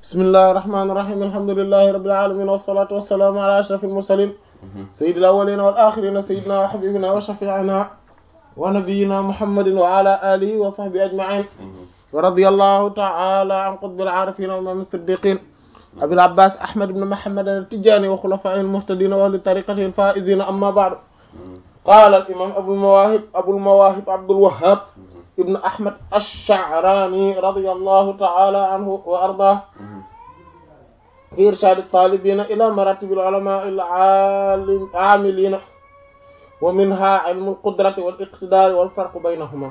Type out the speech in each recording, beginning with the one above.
bismillahir rahmanir rahim alhamdulillahi rabbil alamin wassalatu wassalamu ala ashrafil mursalin sayyidil awwalin wal akhirin sayyidina wa habibina wa shafi'ina wa nabiyyina muhammadin wa ala alihi wa sahbihi ajma'in wa radiyallahu ta'ala an qutbil arifin wa imam as-siddiqin abil abbas ahmad ibn muhammad at-tijani wa khulafa'il muhtadin wa ahli tariqatihi al-faizin amma ba'du qala al-imam abul mawahib abul mawahib abdul wahhab ibn ahmad ash-sha'rani radiyallahu ta'ala anhu wa ardah في إرشاد الطالبين إلى مراتب العلماء العاملين ومنها علم القدرة والاقتدار والفرق بينهما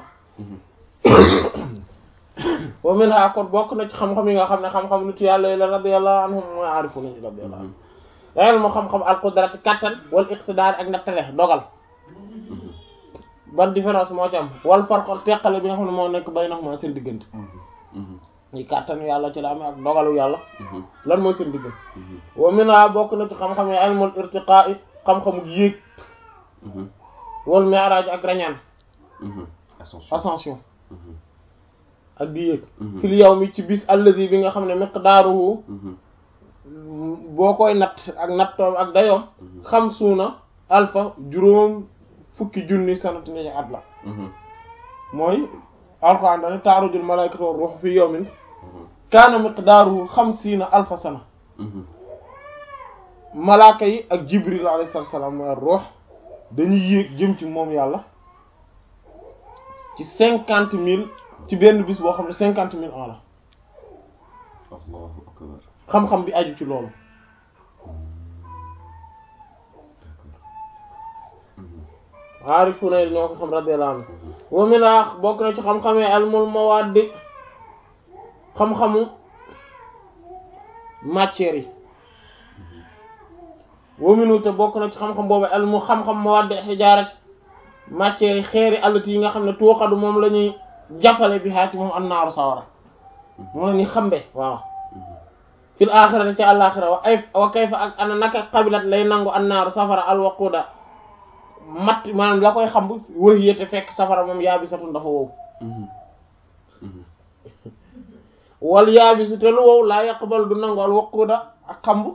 ومنها kon bokk na ci xam-xam yi nga xam ne xam-xam nit yàlla yi la radiyallahu anhum mooy aarifuna ci radiyallahu anhum daal moo xam-xam al-qudrati kattan wal iqtidaar ak nattale dogal ban différence moo ci am wal farq teqale bi nga xam ne moo nekk baynahuma seen diggante ñi kàttanu yàlla ci la amee ak dogalu yàlla lan mooy seen digg wa mina bokk na ci xam-xam yi ilmul irtiqaa xam-xamu yéeg wal mi'raj ak rañaan ascension ak di yéeg fil yawmi ci bis allazi bi nga xam ne miqdaaruhu boo koy natt ak nattoom ak dayoom xamsuuna alfa juróom fukki junni sanati ne at la mooy alquran dane taarujul malaikatu war ruux fi yawmin kaana miqdaaruhu xamsiina alfa sana malaaka yi ak jibril alayhi salaam mooy ruux dañuy yéeg jëm ci moom yàlla ci cinquante mille ci benn bis boo xam ne cinquante mille ans la allahu akbar xam-xam bi aju ci loolu aarifuna yi ñoo ko xam radiyallahu anhu wa min bokk na ci xam-xamee almul mawaddi xam-xamu matière yi wa minu te bokk na ci xam-xam boobu almu xam-xam mawaddi xijaarat matière yi xeeri allati yi nga xam ne tuuxadu moom la ñuy jàppale bi xaati moom annaaru sawara moom la ñuy xambe waaw fil axirati ci àlaxira wa ay wa kayfa ak ana naka qabilat lay nangu annaaru safara alwaquda matt maanaam la koy xam wëy yete fekk safara moom yaabisatun dafa wow wal yaabisu te lu wow laa yaqbal du nangu al waquda ak xamb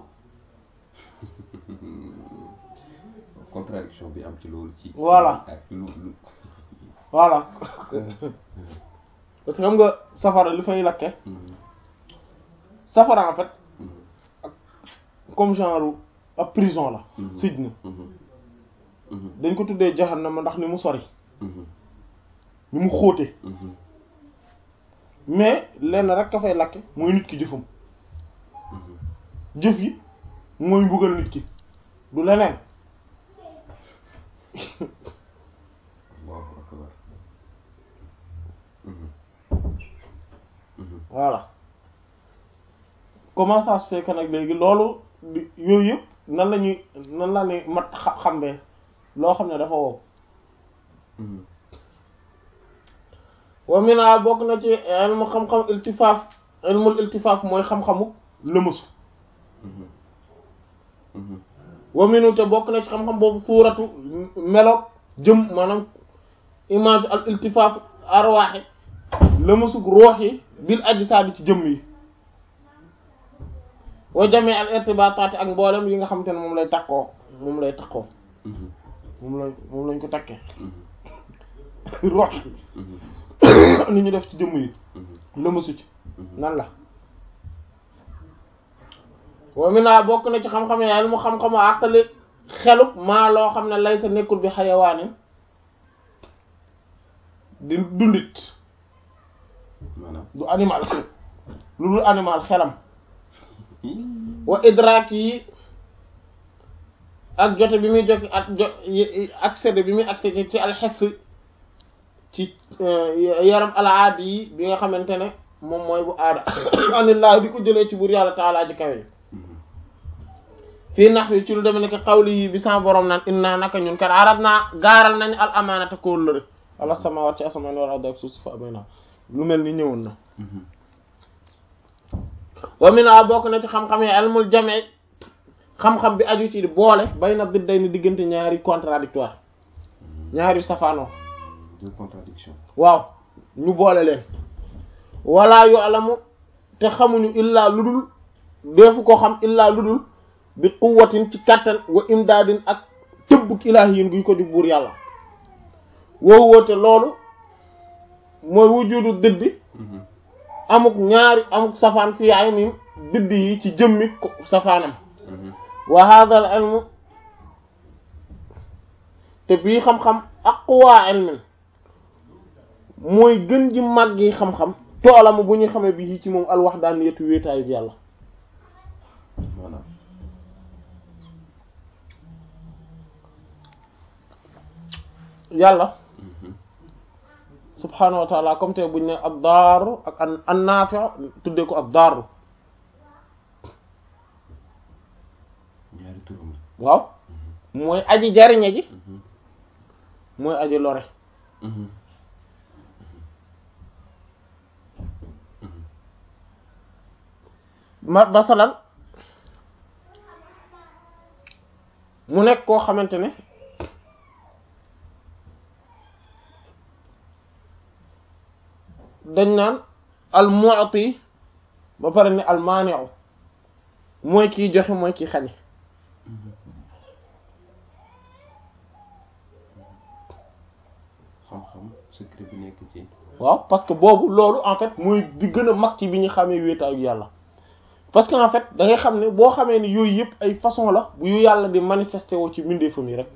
contradiction bi am ci loolu ci Voilà. ak lu lu voilà parce que xam nga safara li fay lakke safara en fait comme genre ab prison la sij na dañ ko tuddee jahannama ndax ni mu sori ni mu xóote mais lenn rek ka fay lakke mooy nit ki jëfam jëf yi mooy mbugal nit ki du leneen allahu akbar voilà comment ça se fait que nag léegi loolu di- yooyu yëpp nan la ñuy nan la ñuy mat xa- xambee loo xam ne dafa wow wa mina bokk na ci ilmu xam-xam iltifaaf ilmul iltifaaf mooy xam-xamu lëmasu wa minu te bokk na ci xam-xam boobu suuratu melo jëm maanaam image al iltifaaf arwaaxi lëmasug roox yi bil ajsaadi ci jëmm yi wa jamee al irtibaataati ak mboolem yi nga xamante ne moom lay takkoo moom lay takkoo moom lañ moom lañ ko takkee roox yi ni ñu def ci jëmm yi lëmasu ci nan la wa mina bokk na ci xam-xam yàlla mu xam-xamu àqali xeluk maa loo xam ne lay sa nekkul bi xayawaanin di dundit maanaam du animal lu dul animal xelam wa idraak yi ak jote bi muy jot ak jo accéder bi muy accéder ci alxes ci yaram alaadi yi bi nga xamante ne moom mooy bu aada anillah di ko jëlee ci buur yàlla taalaa ji kawe fii nax wi ci lu deme ne que xawli yi bi sama borom naan inna naka ñun kat arab naa gaaral nañ al amaanata kóllëre ala samawat ci asamaan wal ardi ak suuf si fa amee naa lu mel ni ñëwoon na wa mina bokk na ci xam-xam yi ilmul jame xam-xam bi aju ci boole bay na didday ni diggante ñaari contradictoire ñaari safaanoo deux contradictions waaw ñu boole leen wala yu alamu te xamuñu illaa lu dul deefu ko xam illaa lu dul bi quwwatin ci kàttan wa imdaadin ak tëbbuk ilaahiyin guy ko di buur yàlla woowu woote loolu mooy wujudu dëddi amuk ñaari amuk safaan fi ayni dëdd yi ci jëmmi ko safaanam wa hadha al ilmu te bii xam-xam aqwa ilmin mooy gën ji màggi xam-xam toolamu bu ñuy xamee bi ci moom alwahdaniyatu wéetaayu bi yàlla maanaam yàlla subhaanahu wa taala comme te buñ ne ad daaru ak an an naafi tuddee ko ad daaru ñaari turam la waaw mooy aji jariñe ji mooy aji lore ma masalan mu nekk koo xamante ne dañ naan al mu'ti ba pare ne al mani'u mooy kiy joxe mooy kiy xañe xam-xam secret bi nekk ci waaw parce que boobu loolu en fait mooy di gën a mag ci bi ñu xamee wéetaayu yàlla parce que en fait da ngay xam ne boo xamee ni yooyu yëpp ay façon la bu yu yàlla di manifesté woo ci mbindeefam yi rek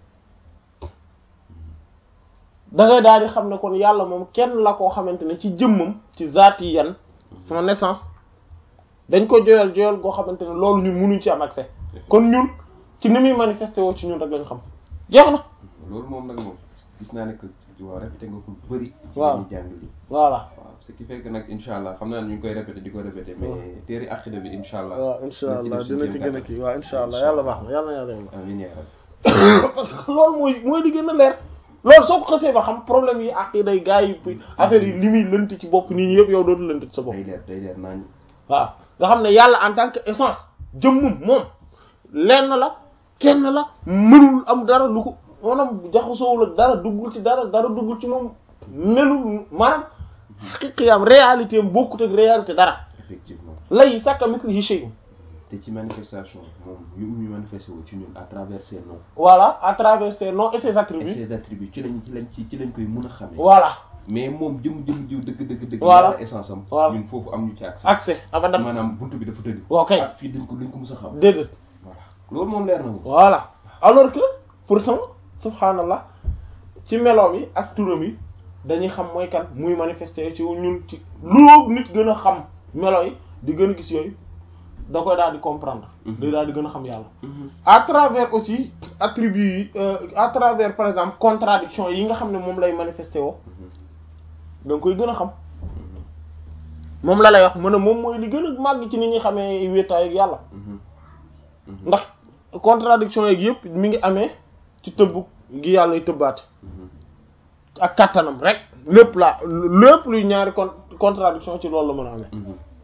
da ngay daal di xam ne kon yàlla moom kenn la koo xamante ne ci jëmmam ci zaati yan sama naissance dañ ko joyal joyal goo xamante ne loolu ñun munuñ ci am accès kon ñun ci ni muy manifesté woo ci ñun rek lañ xam jeex na loolu moom nag moom gis naa ne que waaw répété nga ko bëri ci waaw ñu jàng li voilà waaw ce qui fait que nag incha allah xam naa ne ñu ngi koy répété di ko répété mais téeri aqida bi incha allah waaw insha allah dina ci dina ci gën a kii waaw insha allah yàlla baax na yàlla na yàlla yàlla amiin yaa rabbi parce que loolu mooy mooy li gën a leer loolu soo ko xasee ba xam problème yi ak day gars yi affaire yi li muy lënt ci bopp nit ñi yëpp yow dootu lënt ci sa bopp day leer day leer naañ waaw nga xam ne yàlla en tant que essence jëmmum moom lenn la kenn la mënul am dara lu ko maanaam jaxasoowul ak dara duggul ci dara dara duggul ci moom melul maanaam xaqiqiyam réalité am bokkut ak réalité dara effectivement lay sàkka mislihi shay'un te ci manifestation moom yu ñu manifesté wu ci ñun à travers ses noms voilà à travers ses noms et ses et attributs ses attributs ci lañ ci lañ ci ci lañ koy mën a xamee voilà mais moom jëm jëm jiw dëgg dëgg dëgg Voilà. yàlla essence am Voilà. ñun foofu am ñu ci accès accès abadan maanaam buntu bi dafa tëju waaw kay ak fii duñ ko duñ ko mës a xam déedéet voilà loolu moom leer na moom voilà alors que pourtant subhanallah ci meloom yi ak turam yi dañuy xam mooy kan muy manifester ci ñun ci lu nit gën a xam melo yi di gën a gis yooyu da koy daal di comprendre Mhm. day daal di gën a xam yàlla à travers aussi attributs yi euh, à travers par exemple contradiction yi nga xam ne moom lay manifester woo da nga koy gën a xam moom la lay wax mën a moom mooy li gën a màgg ci nit ñi xamee wéetaay ak yàlla ndax contradiction yeeg yëpp mi ngi amee ci tëbb gi yàlla y tëbbaate ak kattanam rek lépp la lépp luy ñaari con contradiction ci loolu la mën a amee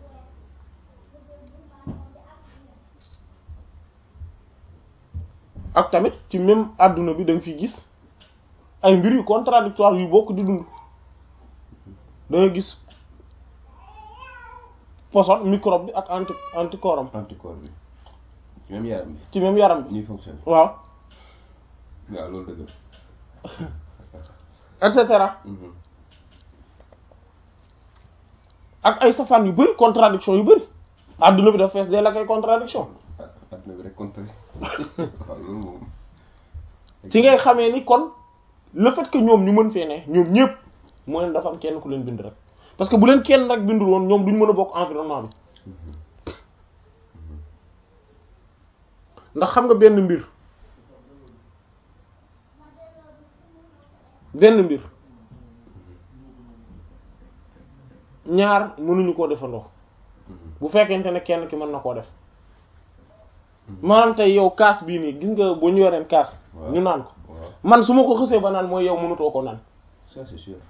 ak tamit ci même adduna bi da nga fiy gis ay mbir yu contradictoire yu bokk di dund da nga gis poson microbe bi ak anti anticorps am anticorps bi ci même yaram bi ci même yaram bi ñuy fonctionner waaw waaw loolu dëgg et cetera ak ay safaan yu bari contradiction yu bari adduna bi dafa fees dee la kay contradiction la adduna bi rek contre waaw loolu moom ci ngay xamee ni kon le fait que ñoom ñu mën fee ne ñoom ñëpp mooy ne dafa am kenn ku leen bind rek parce que bu leen kenn rek bindul woon ñoom duñ mën a bokk environnement bi ndax xam nga benn mbir benn mbir ñaar mënuñu koo defandoo bu fekkente ne kenn ki mën na koo def maanaam tey yow kaas bii nii gis nga bu ñu yoreen kaas Waaw. ñu naan ko waaw man su ma ko xësee ba naan mooy yow mënutoo ko naan ça c'est sûr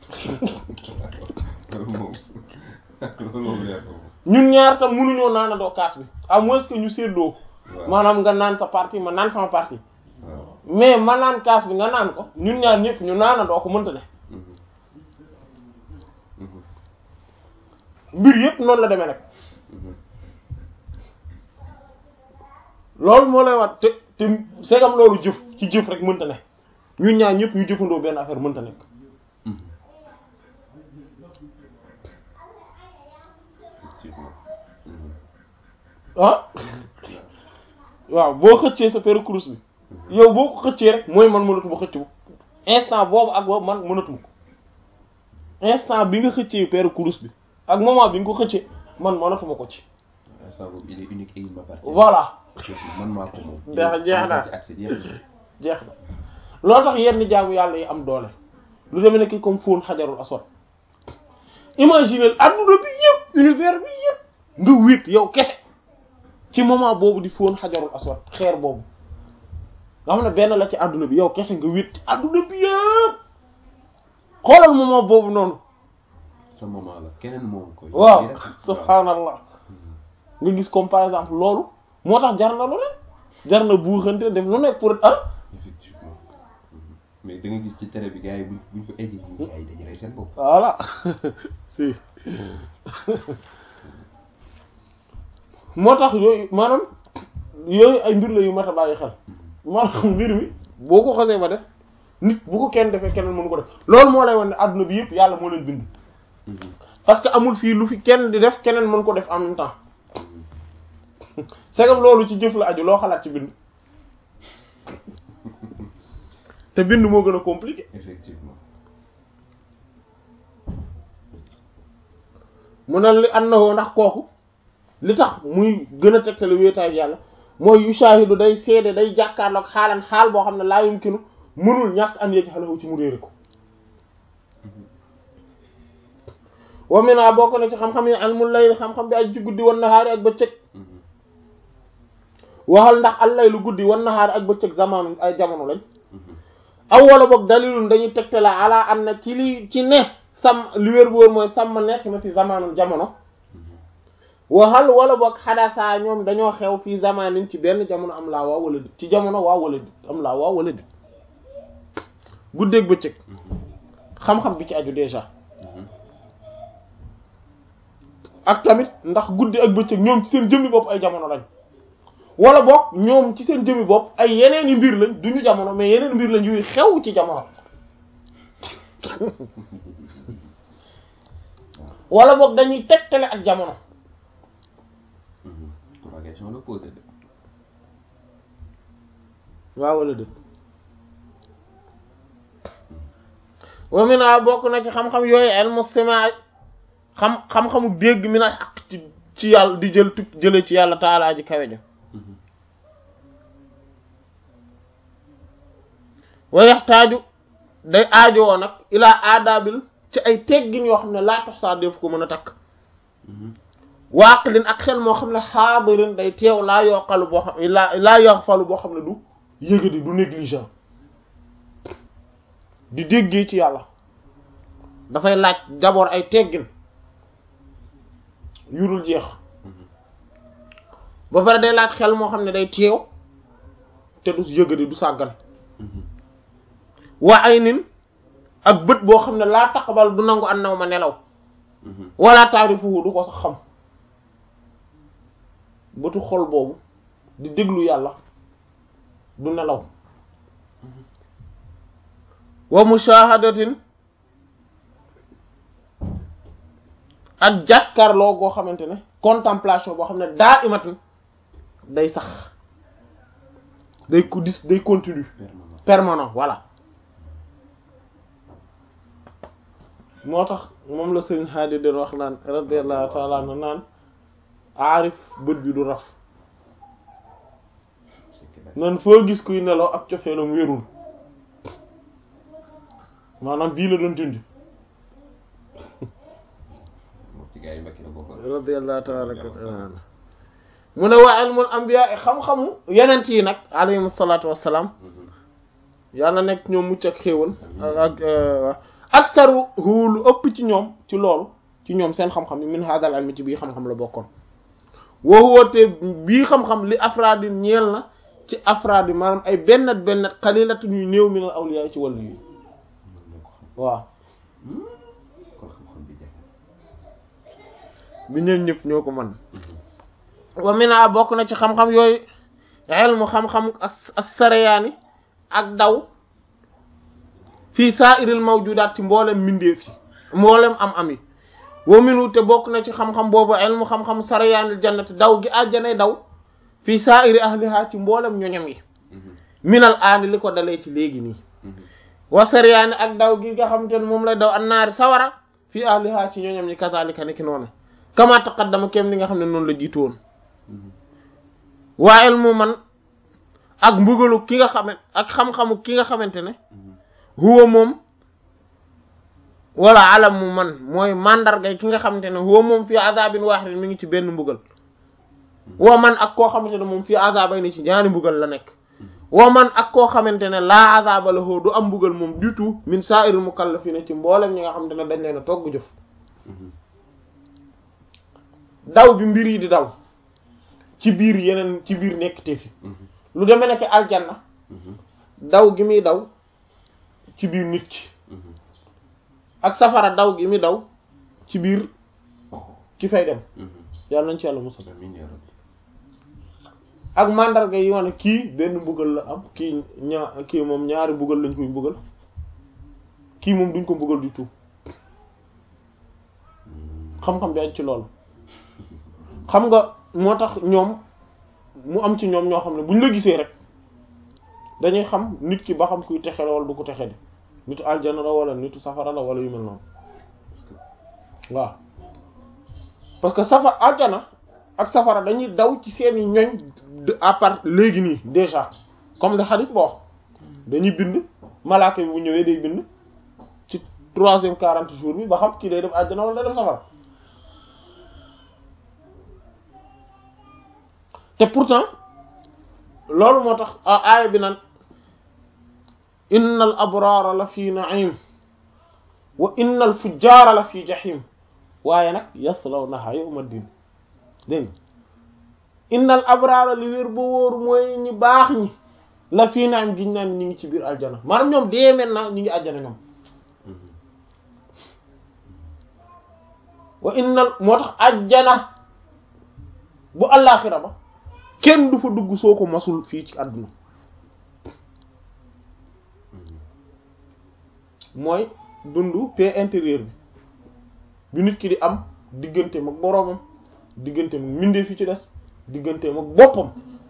loolu moom loolu moom leer na moom ñun ñaar tam mënuñoo naanandoo kaas bi à moins que ñu séddoo waaw maanaam nga naan sa partie ma naan sama partie waaw mais ma naan kaas bi nga naan ko ñun ñaar ñëpp ñu naanandoo ko mënta ne mbir yépp noonu la demee nag loolu moo lay wat te te segam loolu jëf ci jëf rek mënta ne ñun ñaar ñëpp ñu jëfandoo benn affaire mënta nekk effectivement ah waaw boo xëccee sa paire course bi yow boo ko xëccee rek mooy man mënatuma xëcc bu instant boobu ak boobu man mënatuma ko instant bi nga xëccee paire course bi ak moment bi nga ko xëccee man mënatuma ko ci instant boobu il est unique et il m'appartient voilà man maa ko moom Jeex- jeex na. ci accès jeex na jeex na loolu tax yenn jaamu yàlla yi am doole lu demee nekk comme fóon xajarul aswad imaginer adduna bi yëpp univers bi yëpp nga wéet yow kese ci moment boobu di fóon xajarul aswad xeer boobu nga xam ne benn la ci adduna bi yow kese nga wéet ci adduna bi yëpp xoolal moment boobu noonu sa moment la keneen moom ko waaw yow rek. subhaanallah nga gis comme par exemple loolu moo tax jar na lu ne jar na buuxante def lu nekk pour ah effectivement mais da nga gis ci télé bi gars yi buñ buñ fa eggee ñu gars yi dañuy rey seen bopp voilà si moo tax yooyu maanaam yooyu ay mbir la yu mat a bàyyi xel maanaam mbir mi boo ko xasee ba def nit bu ko kenn defee keneen mënu ko def loolu moo lay wan ne adduna bi yëpp yàlla moo leen bind parce que amul fii lu fi kenn di def keneen mën ko def en même temps c'est comme loolu ci jëf la aju loo xalaat ci bind te bind moo gën a compliqué effectivement mu ne li annahu ndax kooku li tax muy gën a tegtale wéetaay yàlla mooy yu shaahidu day seede day jàkkaarloog xaalan xaal boo xam ne laa yumkinu mënul ñàkk an yëj xalawu ci mu réere ko wa mina bokk na ci xam-xam yi almul layl xam-xam bi aj ci guddi wan nahaari ak bëccëg waxal ndax al laylu guddi wan nahaari ak bëccëg zamanu ay jamono lañ aw wala boog dalilun dañuy tegtale ala an na ci li ci ne sàmm li wér bu wóor mooy sàmm nekk na fi zamanul jamono waxal wala boog xadasaa ñoom dañoo xew fii zamanin ci benn jamono am laa waaw wala dit ci jamono waaw wala dit am laa waaw wala dit guddeeg bëccëg xam-xam bi ci aju déjà ak tamit ndax guddi ak bëccëg ñoom ci seen jëmmi bopp ay jamono lañ wala boog ñoom ci seen jëmmi bopp ay yeneen i mbir lañ duñu jamono mais yeneen mbir lañ yuy xew ci jamono wala boog dañuy tegtale ak jamono trois questions la posé de waaw wala dëgg wa mina bokk na ci xam-xam yooyu ilmu simaa xam xam-xamu dégg mi na ak ci ci yàlla di jël tuk jële ci yàlla taalaa ji kawe ja wa yaxtaaju day aajowoo nag ilaa aadaabil ci ay teggin yoo xam ne laa tax saa def ko mën a takk waaqlin ak xel moo xam ne xaadirin day teew laa yoqalu boo xam laa laa yoxfalu boo xam ne du yëgadi du négligent di déggee ci yàlla dafay laaj d'abord ay teggin yurul jeex ba pare day laaj xel moo xam ne day teew te du yëgadi du sàggan waa ay nin ak bët boo xam ne laa taqbal du nangu an naw ma nelaw wala taarifuhu du ko sax xam bëtu xol boobu di déglu yàlla du nelaw wa mushahadatin ak jàkkaarloo goo xamante ne contemplation boo xam ne daa imatin day sax day ko dis day continue permanent permanent voilà moo tax moom la sëriñ Haadi doon wax naan radiyallahu ta'ala anhu naan aarif bët bi du raf c'est que nag nan foo gis kuy nelaw ak cofeelam wérul maanaam bii la doon dindi moom ci gars yi mbakki la bokkoon radiyallahu tabaraka wa taala mu ne waa ilmul anbiya xam-xamu yenent yi nag alayhim salaatu wassalaam yàlla nekk ñoom mucc ak xéewal ak ak aktaru hu lu ëpp ci ñoom ci loolu ci ñoom seen xam-xam yi min hadal ilmi ci bii xam-xam la bokkoon wa huwa te bii xam-xam li afraadi ñeel na ci afraadi maanaam ay bennat bennat xalilatu ñuy néew minal awliya ci wàllu yi mën na ko xam waaw kon xam-xam bi jafe bi ñoom ñëpp ñoo ko mën wa mina bokk na ci xam-xam yooyu ilmu xam-xam ak as-sarayaani ak daw fii sa'iril mawjudaat ci mboolem mbindeef yi mboolem am am yi wa minu te bokk na ci xam-xam boobu ilmu xam-xam sarayaanil jannati daw gi àjjanay daw fii sa'iri ahliha ci mboolem ñoñam yi minal aani li ko dalee ci léegi nii wa sarayaani ak daw gi nga xamante ne moom lay daw annaari sawara fii ahliha ci ñoñam ñi kazalika ni ki noonu kama taqaddama kem li nga xam ne noonu la jiitu woon waa ilmu man ak mbugalu ki nga xamante ak xam-xamu ki nga xamante ne huwa moom wala alamu man mooy mandargay ki nga xamante ne huwa moom fii azabin wahid mi ngi ci benn mbugal wa man ak koo xamante ne moom fii azabay ni ci ñaari mbugal la nekk wa man ak koo xamante ne laa azaba lahu du am mbugal moom du tout min sa'iril mukallafina ci mboolem ñi nga xamante ne dañ leen a togg jëf daw bi mbir yi di daw ci biir yeneen ci biir nekk te fi lu demee nekk aljanna daw gi muy daw ci biir nit ki ak safara daw gi muy daw ci biir ki fay dem yàlla nañ ci yàlla musal ak mandarga yi wane kii benn mbugal la am kii ñaa kii moom ñaari mbugal lañ koy mbugal kii moom duñ ko mbugal du tout xam-xam bi aj ci loolu xam nga moo tax ñoom mu am ci ñoom ñoo xam ne buñ la gisee rek dañuy xam nit ki ba xam kuy texe la wala du ko texe di nitu aljana la wala nitu safara la wala yu mel noonu waaw parce que safara aljana ak safara dañuy daw ci seeni ñoñ de à part léegi nii déjà comme le hadith ba wax dañuy bind malaaka bi bu ñëwee day bind ci troisième quarante jours bi ba xam kii day def aljana wala day def safara te pourtant loolu moo tax aaya bi naan innal abraara la fi na'im wa innal fujjaara la fi jahim waaye nag yaslawnaha yawma din dégg nga innal abraara li wér ba wóor mooy ñi baax ñi la fii na'im giñ naan ñi ngi ci biir aljana maanaam ñoom dee maintenant ñi ngi aljana ñoom wa innal moo tax aljana bu allaaxira ba kenn du fa dugg soo ko masul fii ci àdduna mooy dundu paix intérieure bi bi nit ki di am digganteem ak boroomam digganteem ak mbindeef fi ci des digganteem ak boppam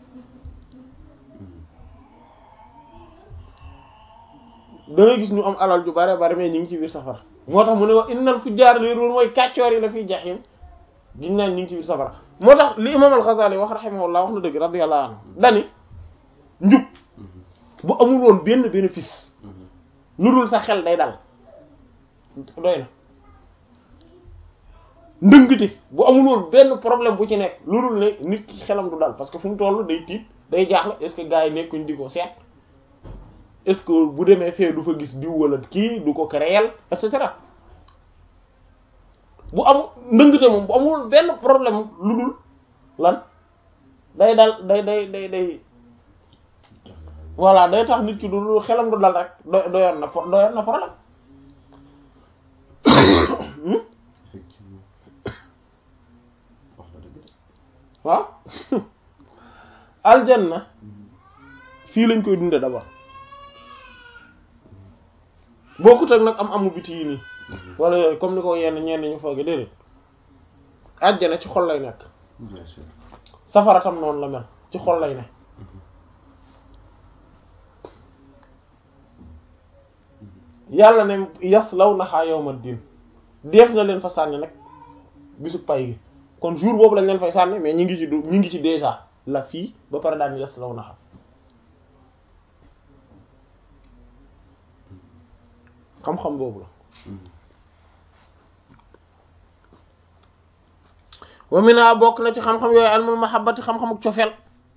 da ngay gis ñu am alal ju bare bare mais ñu ngi ci biir safara moo tax mu ne wax innal fujjaar li wér mooy kàccoor yi la fiy jaxim giñ naan ñu ngi ci biir safara moo tax li imam al-Ghazali wax rahimahullah wax na dëgg radiyallahu anhu dani njub bu amul woon benn bénéfice lu dul sa xel day dal doy na ndëngte bu amul woon benn problème bu ci nekk lu dul ne nit ki xelam du dal parce que fu mu toll day tiit day jaaxle est-ce que gars yi nekkuñ di ko seet est-ce que bu demee fee du fa gis diw wala kii du ko créer et cetera bu am ndëngte moom bu amul benn problème lu dul lan day dal day day day day voilà day tax nit ki du xelam du dal rek do doyoon na doyoon na problème effectivement wax na dëgg de waaw aljanna fii lañ koy dunde d'abord bokkut ak nag am amu biti yi nii wala yooyu comme ni ko yenn ñenn ñu fooge déedéet àjjana ci xol lay nekk bien sûr safara tam noonu la mel ci xol lay ne yàlla ne yaslawnaha yawmad din def na leen fa sànni nag bisu pay gi kon jour boobu lañ leen fay sànni mais ñi ngi ci du ñi ngi ci déjà la fii ba pare daan yaslawnaha xam-xam boobu la wa mina bokk na ci xam-xam yooyu almul mahabbati xam-xamuk cofeel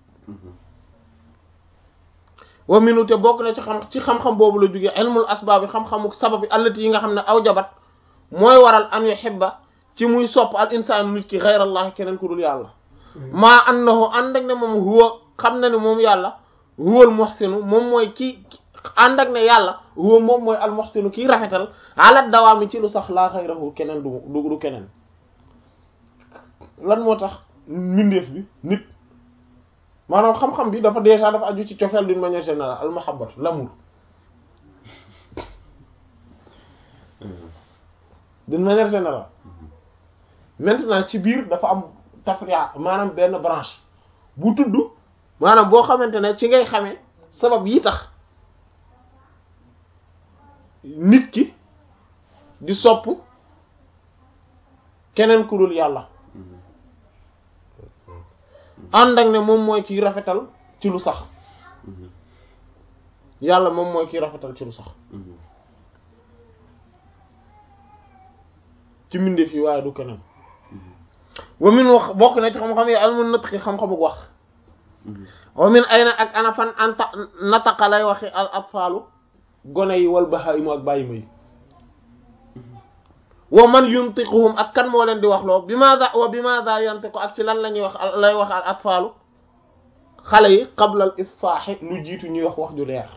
wa minu te bokk na ci xam ci xam-xam boobu la jógee ilmul asbaab yi xam-xamuk sabab yi allati yi nga xam ne aw jabat mooy waral an yuhibba ci muy sopp al insaanu nit ki ghayrallahi keneen ku dul yàlla maa annahu ànd ak ne moom huwa xam na ne moom yàlla huwal muhsinu moom mooy ki ànd ak ne yàlla huwa moom mooy al muhsinu kiy rafetal ala dawaami ci lu sax laa ghayrahu keneen du du du keneen lan moo tax mbindeef bi nit maanaam xam-xam bi dafa déjà dafa aju ci cofeel d'une manière générale al mahabbatu l'amour d'une manière générale maintenant ci biir dafa am tafria maanaam benn branche bu tudd maanaam boo xamante ne ci ngay xamee sabab yi tax nit ki di sopp keneen ku dul yàlla ànd ak ne moom mooy kiy rafetal ci lu sax yàlla moom mooy kiy rafetal ci lu sax ci mbindeef yi waaye du keneen wa min wax bokk na ci xam-xam yi almun natqi xam-xamuk wax wa min ayna ak ana fan anta nataqa lay waxi al atfaalu gone yi wal bahaimu ak bàyyima yi wa man yuntiquhum ak kan moo leen di wax loo bi maada wa bi maada yantiqu ak ci lan la ñuy wax lay wax al atfaalu xale yi qabla al ifsaahi lu jiitu ñuy wax wax ju leer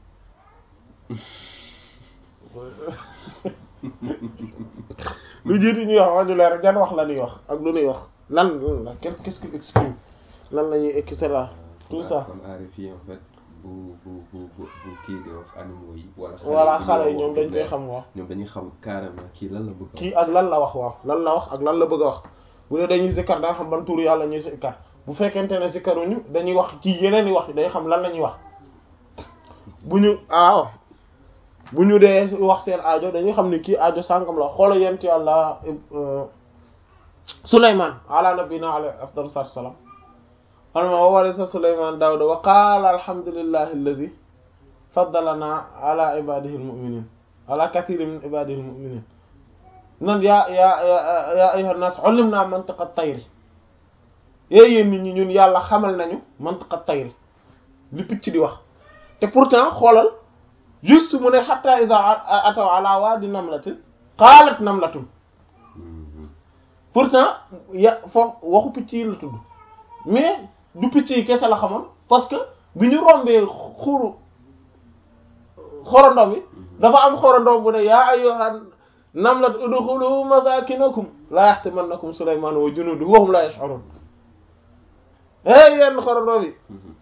lu jiitu ñuy wax wax ju leer jan wax la ñuy wax ak lu ñuy wax lan qu'est-ce qui exprime lan la ñuy et cetera tout ça kon aarif yi en fait bu bu bu bu bu kii di wax animaux yi. wala voilà xale yi ñoom dañ koy xam wax ñoom dañuy xam carrément kii lan la bëgg a kii ak lan la wax waaw lan la wax ak lan la bëgg a wax bu dee dañuy zikkar da nga xam ban tuuru yàlla ñuy zikkar bu fekkente ne zikkaruñu dañuy wax ci yeneen i wax day xam lan la ñuy wax bu ñu waaw bu ñu dee wax seen aajo dañuy xam ne kii aajo sàngam la xoola yent yàlla Souleymane ala nabina alayhi afdalu salaatu salaam anma wa warisa Souleymane Daawuda wa qaala alhamdulillahi alladi faddalana ala ibadihi almuminin ala kathirin min ibadihi almuminin nan yaa yaa ya ya ayyuha nnaas ullimna mantiqa tayri yéen yéen nit ñi ñun yàlla xamal nañu mantiqa tayri li picc di wax te pourtant xoolal juste mu ne hatta iza ataw ala wadi namlatin qaalat namlatun pourtant ya foofu waxu picc yi la tudd mais du picc yi kese la xamoon parce que bi ñu rombee xuru xorondom yi dafa am xorondom bu ne yaa ayyuhan namlat udkhulu masakinakum la yahtimannakum sulayman wa junuduhu wa hum la yash'urun hey yenn xorondom yi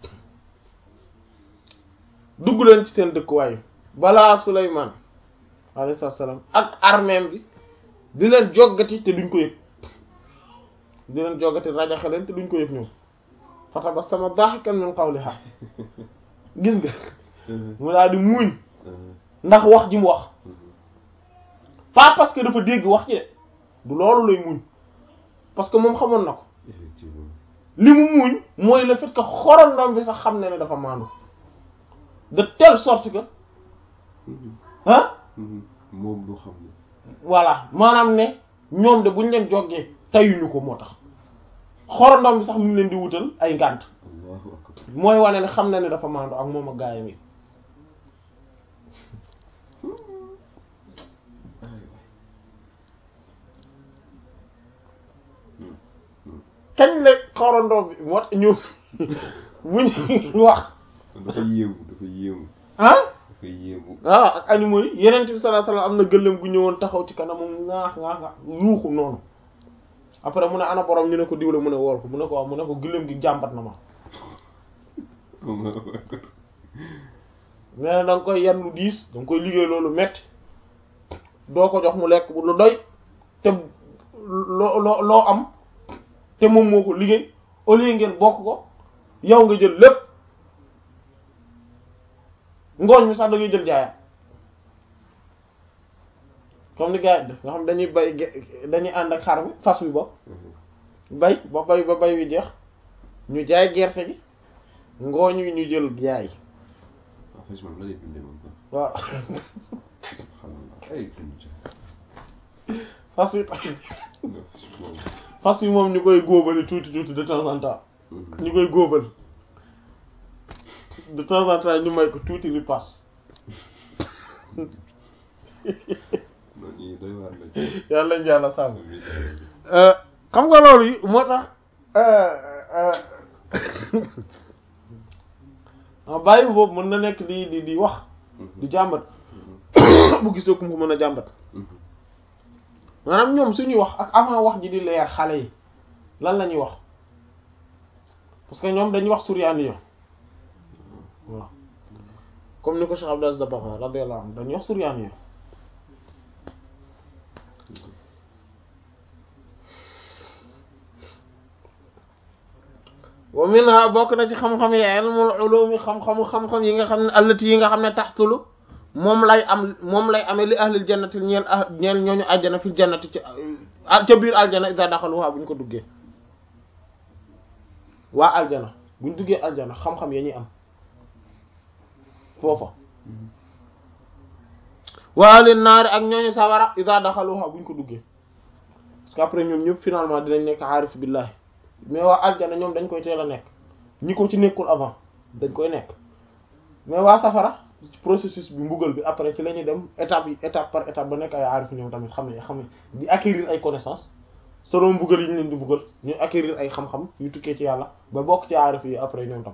dugg leen ci seen dëkkuwaay balaa Souleymane alayhi salaam ak armeem bi di leen joggati te duñ ko yëg di leen joggati rajaxe leen te duñ ko yëg ñoom fatabassama daahikan min qawliha gis nga mu daal di muuñ ndax wax ji mu wax pas parce que dafa dégg wax ji de du loolu lay muuñ parce que moom xamoon na ko effectivement li mu muuñ mooy le fait que xorondom bi sax xam na ne dafa maandu de telle sorte que ah moom du xam ne voilà maanaam ne ñoom de buñ leen joggee tayuñu ko moo tax xorondom bi sax mu ngi leen di wutal ay ngànt allahu akbar mooy wane ne xam na ne dafa maandu ak moom ak gaayam yi kañ la xorondom bi moo tax ñu bu ñu wax dafa yéemu dafa yéemu ah dafa yéemu waaw ak animaux yi yeneen bi sallallahu alayhi wasallam am na gëléem gu ñëwoon taxaw ci kanamam ŋaax ŋaax ŋaax yuuxu noonu après mu ne ana borom ñu ne ko diwle mu ne wool ko mu ne ko waaw mu ne ko gëléem gi jàmbat na ma allahu akbar mais nag da nga koy yan lu diis da nga koy liggéey loolu metti doo ko jox mu lekk bu lu doy te loo loo loo am te moom moo ko liggéey au lieu ngeen bokk ko yow nga jël lépp ngooñ mi sax da ngay jël jaayam comme ni gars yi def nga xam dañuy bay ge- dañuy ànd ak xar bi fas wi bopp bay ba bay ba bay wi jeex ñu jaay gerte gi ngooñ wi ñu jël jaay en fait moom la lay dundee moom quoi waaw subhanallah ay dund ci fas wi non moom fas wi moom ñu koy góobali tuuti tuuti de temps en temps ñu koy góobal de temps en temps ñu may ko tuuti ripaas non ñii doy waar la ci yàlla nañ yàlla sàmm amiin xam nga loolu yi moo tax ah bàyyi boobu mën na nekk di di di wax di jàmbat bu gisee ku ko mën a jàmbat maanaam ñoom suñuy wax ak avant wax ji di leer xale yi lan la ñuy wax parce que ñoom dañuy wax suryaani yo waaw comme ni ko Cheikh Abdou Aziz Dabakh radiyallahu anhu dañuy wax suryaani yo wa minha bokk na ci xam-xam yi ilmul ulumi xam-xamu xam-xam yi nga xam ne allati yi nga xam ne taxsulu moom lay am moom lay amee li ahlil jannati ñeel ah ñeel ñooñu aljana fil jannati ci ca biir aljana iza daxaluha bu ñu ko duggee waa aljana bu ñu duggee aljana xam-xam ya ñuy am foofa wa ahlin naari ak ñooñu sawara iza daxaluha bu ñu ko duggee parce que après ñoom ñëpp finalement dinañ nekk aarif billahi mais waa aljana ñoom dañ koy teel a nekk ñi ko ci nekkul avant dañ koy nekk mais waa safara processus bi mbugal bi après ci la ñuy dem étape yi étape par étape ba nekk ay aarif ñoom tamit xam ne xam ne di acquérir ay connaissances selon mbugal yi ñu leen di mbugal ñu acquérir ay xam-xam yu tukkee ci yàlla ba bokk ci aarif yi après ñoom tam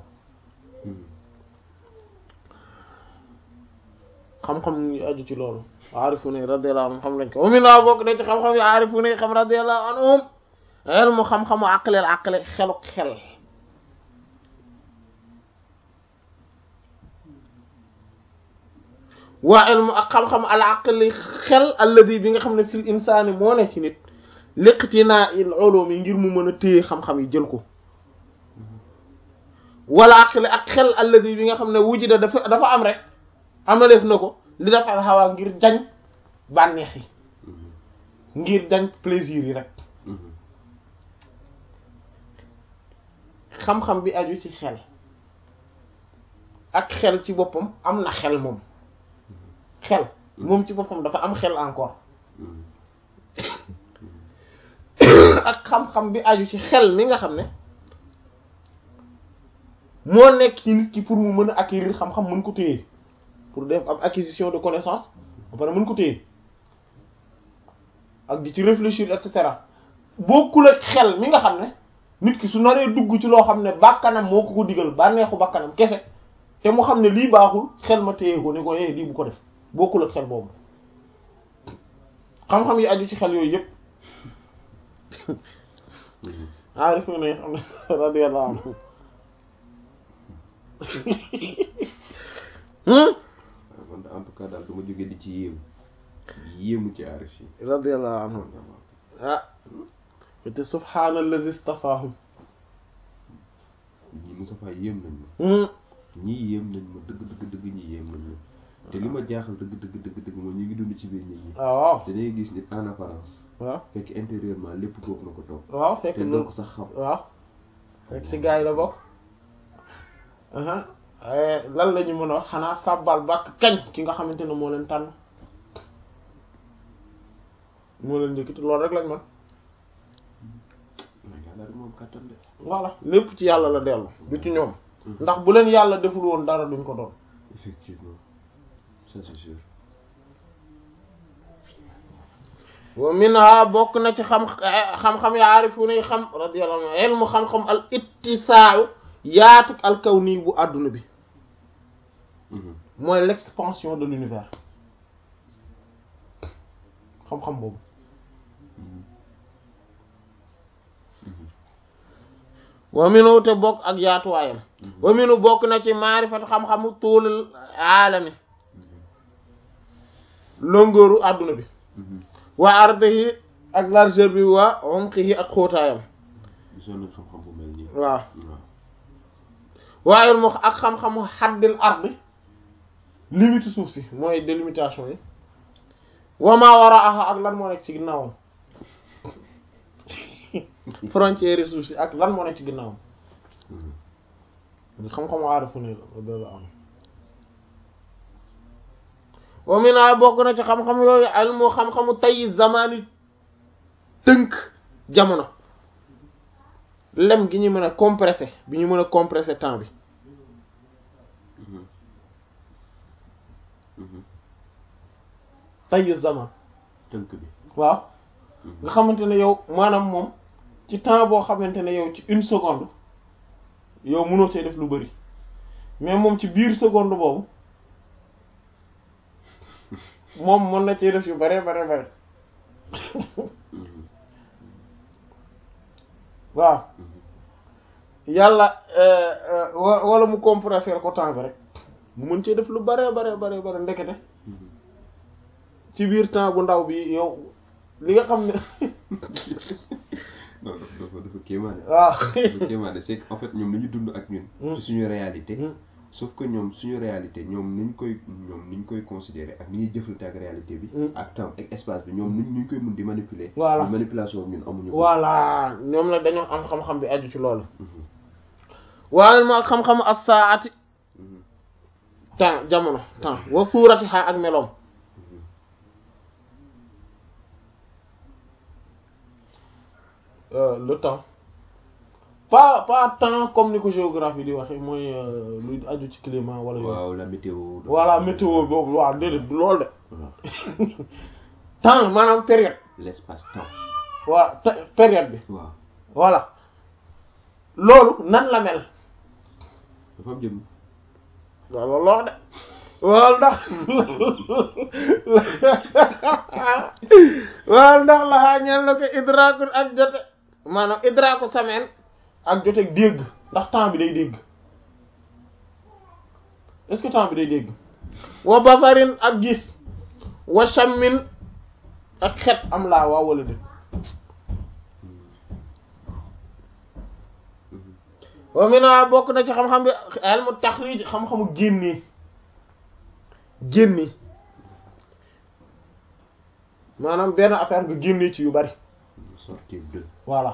xam-xam yu aju ci loolu aarifu ne radiyallahu anhum xam lañ ko amin naa bokk da ci xam-xam yu aarifu ne xam radiyallahu anhum ilmu xam-xamu aqleel aqle xelu xel waa ilmu ak xam-xam al aqli xel alladi bi nga xam ne fil insaani moo ne ci nit liqtinaa il ulum yi ngir mu mën a téye xam-xam yi jël ko wala aqli ak xel alladi bi nga xam ne wujida dafa dafa am rek amaleef na ko li dafa xawaa ngir jañ bànneex yi ngir jañ plaisir yi rek xam-xam bi aju ci xel ak xel ci boppam am na xel moom xel moom ci boppam dafa am xel encore ak xam-xam bi aju ci xel mi nga xam ne moo nekk ci nit ki pour mu mën a acquérir xam-xam mën ko téye pour def am acquisition de connaissance ba pare mën ko téye ak di ci réfléchir et cetera bokkul ak xel mi nga xam ne nit ki su naree dugg ci loo xam ne bàkkanam moo ko ko digal bànneexu bàkkanam kese te mu xam ne lii baaxul xel ma téye ko ne ko eh lii bu ko def bokkul ak xel boobu xam-xam yi aju ci xel yooyu yëpp aarif ne xam ne radiyallahu anhu man en tout cas daal du ma jógee di ci yéemu yéemu ci aarif yi radiyallahu anhu ah te subhaanallazi istafaahum ñi Moustapha yéem nañ ma ñii yéem nañ ma dëgg dëgg dëgg ñi yéem nañ ma te li ma jaaxal dëgg dëgg dëgg dëgg moom ñu ngi dund ci biir nit ñi waaw te dangay gis nit en apparence waaw fekk intérieurement lépp toog na ko toog waaw fekk te doo ko sax xam waaw fekk ci gars yi la bokk lan la ñu mën a wax xanaa sàbbal bàkk kañ ki nga xamante ne moo leen tànn moo leen njëkkati loolu rek lañ mën mais yàlla rek moom kàttan de voilà lépp ci yàlla la dellu du ci ñoom ndax bu leen yàlla deful woon dara duñ ko doon effectivement ça c'est sûr wa minha bokk na ci xam xam-xam ya aarifu ne xam radiyallahu anhu ilmu xam-xam al ittisaaw yaatuk al kawni bu àdduna bi mooy l'expansion de l'univers xam-xam boobu wa minu te bokk ak yaatuwaayam wa minu bokk na ci maarifat xam-xamu tuulul aalami longeeru àdduna bi wa ardihi ak largeur bi wa umqihi ak xóotaayam gisoon nañ xam-xam bu mel nii waaw waaw waaye mu ak xam-xamu xaddil ardi limite suuf si mooy délimitation yi wa ma waraaha ak lan moo nekk ci ginnaawam frontière suuf si ak lan moo nekk ci ginnaawam xam-xamu aarifu ne la am wa mina bokk na ci xam-xam yooyu almu xam-xamu tey zamani tënk jamono lem gi ñu mën a compressé bi ñu mën a compressé temps bi tey zaman tënk bi waaw nga xamante ne yow maanaam moom ci temps boo xamante ne yow ci une seconde yow mënoo cee def lu bari mais moom ci biir seconde boobu moom mën na cee def yu bare bare bare waaw yàlla wa wala mu compresser ko temps bi rek mu mën cee def lu bare bare bare bare ndekete ci biir temps bu ndaw bi yow li nga xam ne non dafa dafa dafa kéemaane. waaw dafa kéemaane c'est que en fait ñoom dañu dund ak ñun. ci suñu réalité. sauf que ñoom suñu réalité ñoom niñ koy ñoom niñ koy considérer ak ni ñuy jëflante ak réalité bi. ak temps ak espace bi ñoom niñ ñu koy mun di manipuler. voilà manipulation ñun amuñu ko. voilà ñoom nag dañoo am xam-xam bi aju ci loolu. waaye ma xam-xam as-saati temps jamono temps wa suurati xaa ak meloom. le temps pas pas temps comme ni ko géographie di waxee mooy luy aju ci climat wala. waaw la météo. voilà météo boobu waaw déedéet du loolu de. temps maanaam période. l'espace temps. waaw période bi. waaw voilà loolu nan la mel. dafa am jëm. waaw loolu wax de. waaw ndax waaw ndax la xaa ñeel na ko idraakul ak jote maanaam idraaku sameen ak jote dégg ndax temps bi day dégg est-ce que temps bi day dégg wa basarin ak gis wa shammin ak xet am laa waaw wala dé wa mina bokk na ci xam-xam bi ilmu taxrij xam-xamu génnee génne maanaam benn affaire nga génne ci yu bari sortir de. voilà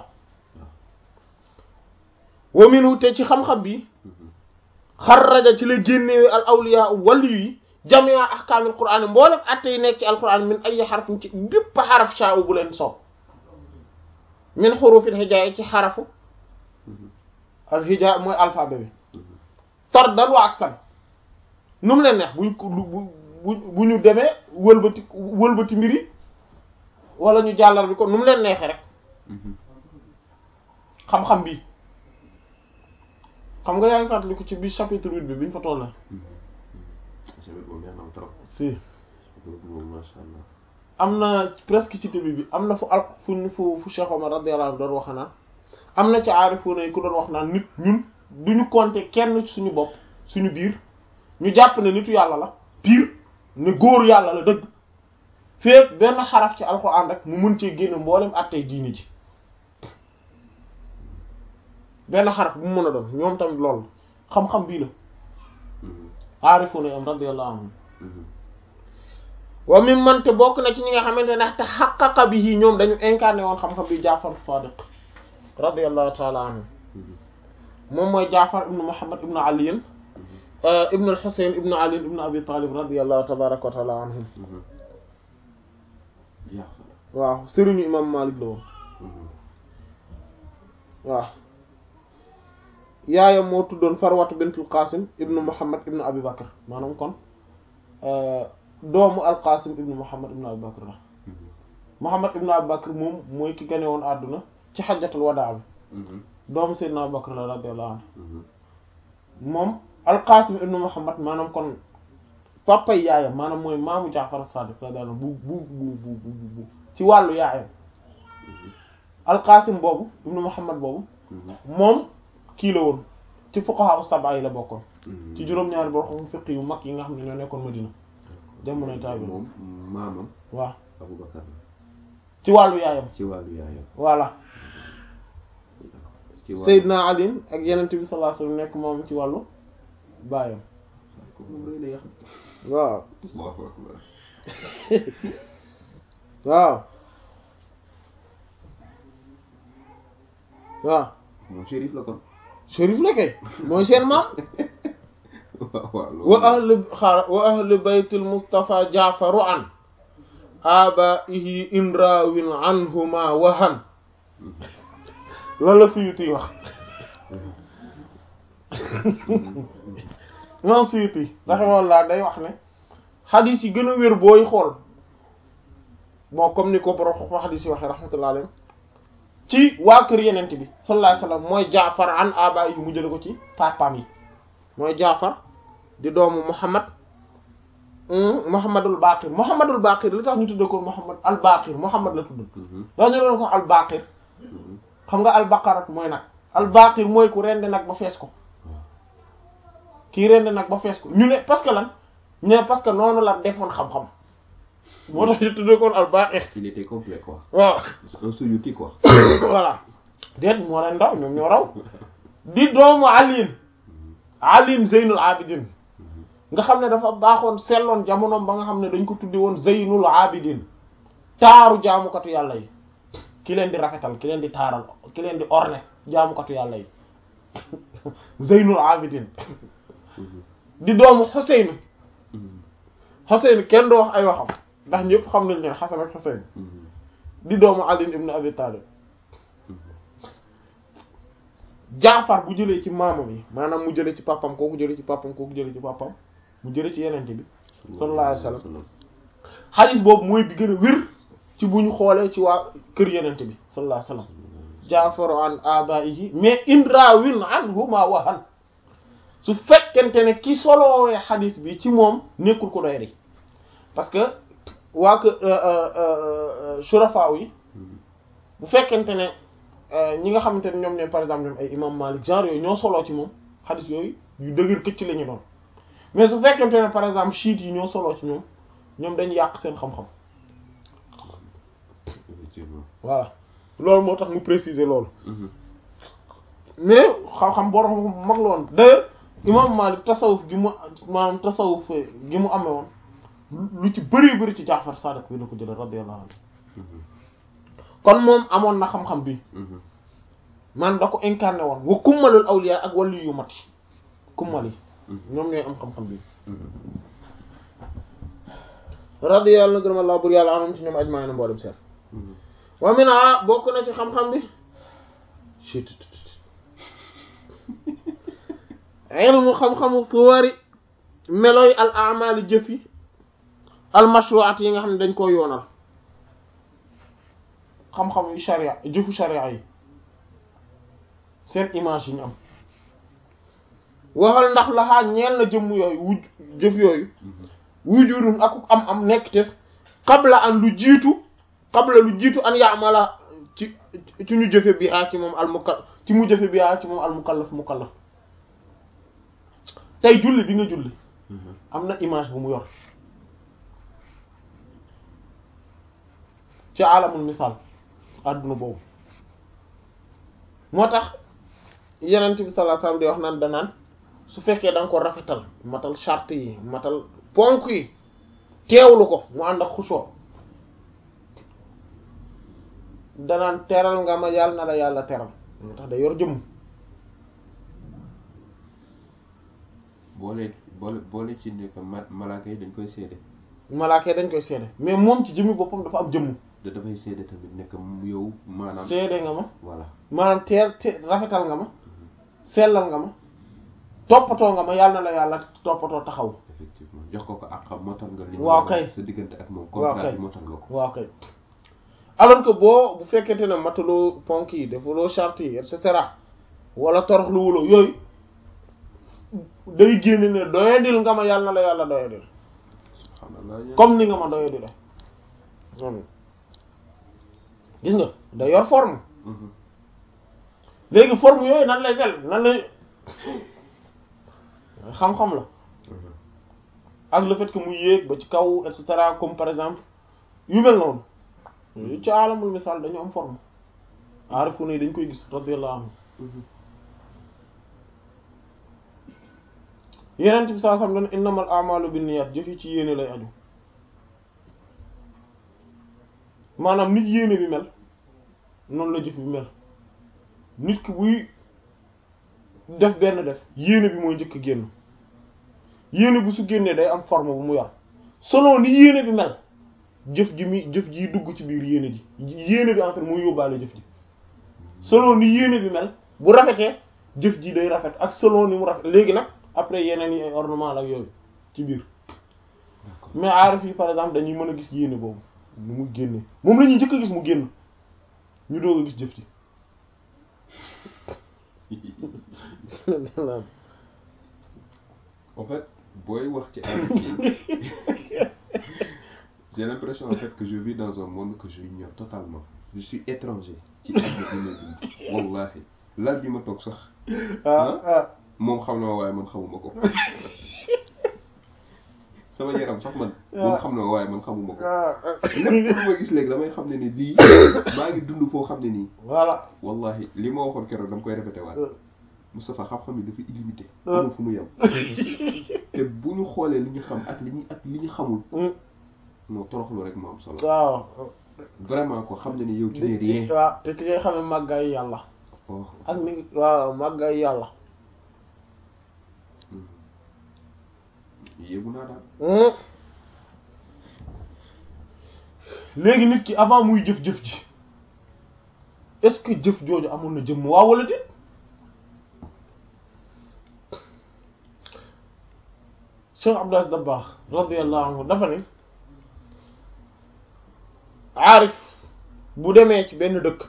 wa minu te ci xam-xam bi xarraja ci la génnewe al awliya wali yi jamia ahkaamil qur'an mboolem atte yi nekk ci alquran min ay xarafin ci bépp xaraf sha'u bu leen soob min xurufil hijaa ci xarafu al hijaa mooy alphabet bi tardan wa aksan nu mu leen neex buñ ko bu bu ñu demee wëlbati wëlbati mbiri wala ñu jàllar bi ko nu mu leen neexee rek xam-xam bi xam nga yaa ngi fàttaliku ci bi chapitre huit bi biñ fa toll. si am na presque ci début bi am na fu al fu fu fu Cheikh Omar radiyallahu anhu doon wax naan am na ci aarifu yi ku doon wax naan nit ñun duñu compter kenn suñu bopp suñu biir ñu jàpp ne nitu yàlla la pire ne góor yàlla la dëgg féet benn xaraf ci alxuraan rek mu mën cee génne mboolem attey diini ji benn xaraf bu mu mën a doon ñoom tamit loolu xam-xam bii la aarifu na am radiyallahu anhum wa mi mante bokk na ci ñi nga xamante ne te xaqaqa bi yi ñoom dañu incarné woon xam-xam bi Jaafar Sadiq radiyallahu taala anhu moom mooy Jaafar ibnu Muhammad ibnu Aliyin ibnu al-Husayn ibnu Ali ibnu Abi Talib radiyallahu tabaraka wa taala anhum waaw sëriñu imam Malik la woon waaw yaayam moo tuddoon Farwatu bintul Qasim ibnu Muhammad ibnu Abi Bakr maanaam kon doomu al-Qasim ibnu Muhammad ibnu Abi Bakr la Muhammad ibnu Abi Bakr moom mooy ki gane woon àdduna ci xajjatul wadaa bi doomu Seydina Abu Bakr la radiyallahu anhu moom al-Qasim ibnu Muhammad maanaam kon papay yaayam maanaam mooy maamu Jaafar as-Sadiq radiyallahu anhu bu bu bu bu bu ci wàllu yaayam al-Qasim boobu ibnu Muhammad boobu moom kii la woon ci fuqaha as-sab'a yi la bokkoon ci juróom-ñaari boo xam fiqh yu mag yi nga xam ne ñoo nekkoon Madina jamonoy taabi moom maamam waaw Abu Bakar la ci wàllu yaayam ci wàllu yaayam voilà ci wàllu Seydina Ali ak Yonent bi sallallahu alayhi wasallam nekk moom ci wàllu baayam ko moom rëy na yàq waaw Allahu akbar waaw waaw moom shérif la kon shérif la kay mooy seen maam waaw waaw loolu wa ahli xaar wa ahli baytil Mustafa Jaafaru an abaihi inrawin anhuma wahan loolu la Suyuti wax moom Suyuti rahimahullah day wax ne xadis yi gën a wér booy xool bon comme ni ko borom xoxo xadis yi waxee rahmatullah alayhi ci waa kër yenent bi sallallahu alayhi wasallam mooy Jaafar an abaihi mu jële ko ci papaam yi mooy Jaafar di doomu Muhammad Muhammadul Baqir Muhammadul Baqir li tax ñu tudde ko Muhammad al Baqir Muhammad la tudd dax ñu doon ko al Baqir xam nga albaqarat mooy nag albaqir mooy ku rendi nag ba fees ko kii rendi nag ba fees ko ñu ne parce que lan ñu ne parce que noonu la defoon xam-xam moo tax ñu tuddee koon albaqir il était complet quoi waaw un souyuti quoi voilà déet moo leen ndaw ñoom ñoo raw di doomu aliin aliin zeynul abidin nga xam ne dafa baaxoon selloon jamonoom ba nga xam ne dañ ko tuddi woon zeynul abidin taaru jaamukatu yàlla yi ki leen di rafetal ki leen di taaral ki leen di orne jaamukatu yàlla yi zeynul abidin di doomu xuseyn xuseyn kenn du wax ay waxam ndax ñëpp xam nañ leen xasan ak xuseyn di doomu ali ibn abi talib jaafar bu jëlee ci maamam yi maanaam mu jëlee ci papam kooku jëlee ci papam kooku jëlee ci papam mu jëlee ci yenente bi sallallahu alayhi wasallam xadis boobu mooy bi gën a wér ci bu ñu xoolee ci waa kër yenente bi sallallahu alayhi wasallam jaafaru an abaihi mais indrawin anhuma wahan su fekkente ne ki soloowee xadis bi ci moom nekkul ko doy ri parce que waa kër shurafa yi bu fekkente ne ñi nga xamante ne ñoom ne par exemple ñoom ay imam Malik genre yooyu ñoo soloo ci moom xadis yooyu yu dëgër këcc la ñu doon mais su fekkente ne par exemple chiites yi ñoo soloo ci ñoom ñoom dañu yàq seen xam-xam effectivement voilà loolu moo tax mu préciser loolu mais xam-xam borom mag la woon d'ailleurs imam Malik tasawuf gi mu maanaam tasawuf gi mu amee woon lu ci bëri bëri ci Jaafar Sadiq bi la ko jëlee radiyallahu anhu kon moom amoon na xam-xam bi man da ko incarné woon wa kummalul awliya ak wàllu yu mat kummal yi ñoom ñooy am xam-xam bi radiyallahu gërëm Allah bur yàlla anum ci ñoom ajmaay na mboolem seen wa mina bokk na ci xam-xam bi ilmu xam-xamu suwari meloy al amali jëf yi al mashru'at yi nga xam ne dañ koo yoonal xam-xam yu sharia jëfu sharia yi seen image yi ñu am waxal ndax laxaa ñeel na jëmm yooyu wuj jëf yooyu wujurun ak am am nekk te qabla an lu jiitu qabla lu jiitu an yaamala ci ci ñu jëfe bi aa ci moom al mukallaf ci mu jëfe bi aa ci moom al mukallaf mukallaf tey julli bi nga julli am na image bu mu yor ci alamul misaal àdduna boobu moo tax yenent bi sallallahu alayhi wasallam di wax naan danaan su fekkee da nga ko rafetal matal charte yi matal ponk yi teewlu ko mu ànd ak xusoo danaan teral nga ma yàlla na la yàlla teral moo tax day yor jëmm boole boole boole ci ne que ma malaaka yi dañ koy seede malaaka yi dañ koy seede mais moom ci jëmmi boppam dafa am jëmm da dafay seede tamit nekk yow maanaam seede nga ma voilà maanaam teel te rafetal nga ma sellal nga ma toppatoo nga ma yàlla na la yàlla toppatoo taxaw effectivement jox ko ko ak xam motal nga li waaw kay sa diggante ak moom waaw contrat kay bi motal nga ko waaw kay alors que boo bu fekkente ne mataloo ponk yi defuloo charte yi et cetera wala torox lu wuloo yooyu day génn ne doyadil nga ma yàlla na la yàlla doyadil subhanallah comme ni nga ma doyadile noonu gis nga day yor forme Mhm. léegi forme yooyu nan lay mel nan lay xam-xam la Mhm. ak le fait que mu yéeg ba ci kaw et cetera comme par exemple yu mel noonu yu ci alamul misaal dañu am forme aarifu ne dañ koy gis radiyallahu anhu Mhm. yeneen bi saa sam dana innamal a'malu binniyat jëf yi ci yéene lay aju maanaam nit yéene bi mel noonu la jëf bi mel nit ki buy def benn def yéene bi mooy njëkk génn yéene bi su génnee day am forme bu mu yor selon ni yéene bi mel jëf ji mi jëf ji dugg ci biir yéene ji yéene bi en fait muy yóbbaale jëf ji selon ni yéene bi mel bu rafetee jëf ji day rafet ak selon ni mu rafet léegi nag après yeneen yi ay ornement la ak yooyu ci biir d'accord mais aarif yi par exemple dañuy mën a gis yéene boobu nu mu génne moom la ñuy njëkk a gis mu génn ñu doog a gis jëf ji en fait booy wax ci amitié j'ai l'impression en fait que je vis dans un monde que je ignore totalement je suis étranger ci àdduna bi may dund wallahi lal bi ma toog sax ah ah moom xam na ma waaye man xamuma ko sama yaram sax man moom xam na ma waaye man xamuma ko ah lépp lu ma gis léegi damay xam ne ni lii maa ngi dund foo xam ne nii voilà wallahi li ma waxoon keroog dama koy répété waat Moustapha xam-xam yi dafa illimité Ah. amul fu mu yem te bu ñu xoolee li ñu xam ak li ñu ak li ñu xamul non toroxlu rek moo am solo waaw vraiment ko xam ne ni yow tu n'es rien waaw te ci ngay xamee màggaay yàlla oh ak ni waaw màggaay yàlla yéegu naa daal léegi nit ki avant muy jëf-jëf ji est-ce que jëf jooju amoon na jëmm waaw wala déet Cheikh Abdou Aziz Dabakh radiyallahu anhu dafa ne aarif bu demee ci benn dëkk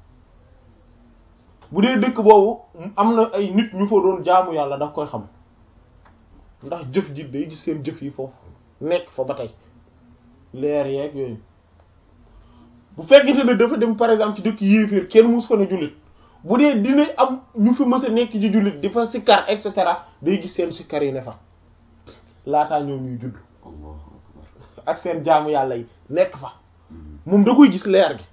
bu dee dëkk boobu am na ay nit ñu fa doon jaamu yàlla daf koy xam ndax jëf ji day gis seen jëf yi foofu nekk fa ba tey leer yeeg yooyu bu fekkente ne dafa dem par exemple ci dëkk yéeféer kenn mus fa ne jullit bu dee dina am ñu fi mës a nekk ci jullit di fa sikkar et cetera day gis seen sikkar yi ne fa laataa ñoom ñuy judd allahu akbar ak seen jaamu yàlla yi nekk fa Mhm. moom da koy gis leer gi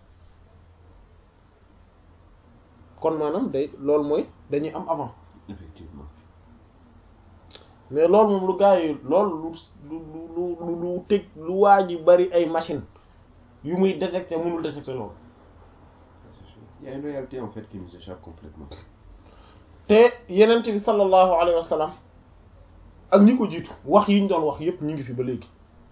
kon maanaam day loolu mooy dañuy am avant effectivement mais loolu moom lu gars yi loolu lu lu lu lu lu tëj lu waa ji bari ay machine yu muy détecter mënul détecter loolu il y a une réalité en fait qui nous échappe complètement te yenent bi sallallahu alayhi wa sallam ak ñi ko jiitu wax yi ñu doon wax yépp ñu ngi fi ba léegi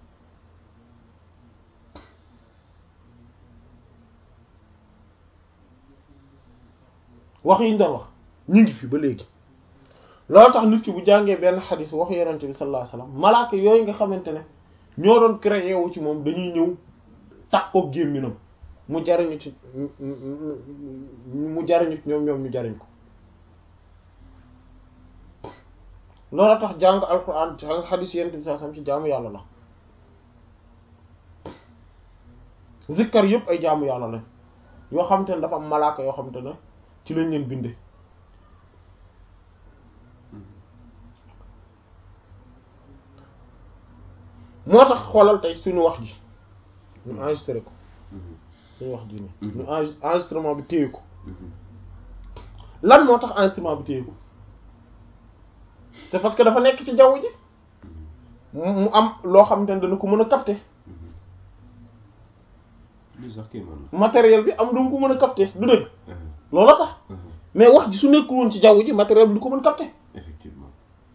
wax yi ñu doon wax ñu ngi fi ba léegi loolu tax nit ki bu jàngee benn xadis wax yenent bi sallallahu alayhi wa sallam malaaka yooyu nga xamante ne ñoo doon créé wu ci moom dañuy ñëw takkook gémminam mu jariñu ci mu jariñu ci ñoom ñoom ñu jariñ ko loolu tax jàng alquran jàng xadis yenent bi sallallahu alayhi wa sallam ci jaamu yàlla la zikkar yëpp ay jaamu yàlla lañ yoo xamante ne dafa am malaaka yoo xamante ne ci lañ leen binde moo tax xoolal tey suñu wax ji ñu enregistré ko Mhm. suñu wax ji nii Mhm. ñu enre- enregistrement bi téye ko Mhm. lan moo tax enregistrement bi téye ko c'est parce que dafa nekk ci jaww ji mu mu am loo xamante ne dana ko mën a capter Mhm. lii sax kii man la matériel bi am du ko mën a capter du dëgg Mhm. loolu tax Mhm. mais wax ji su nekkul woon ci jaww ji matériel bi du ko mën capter effectivement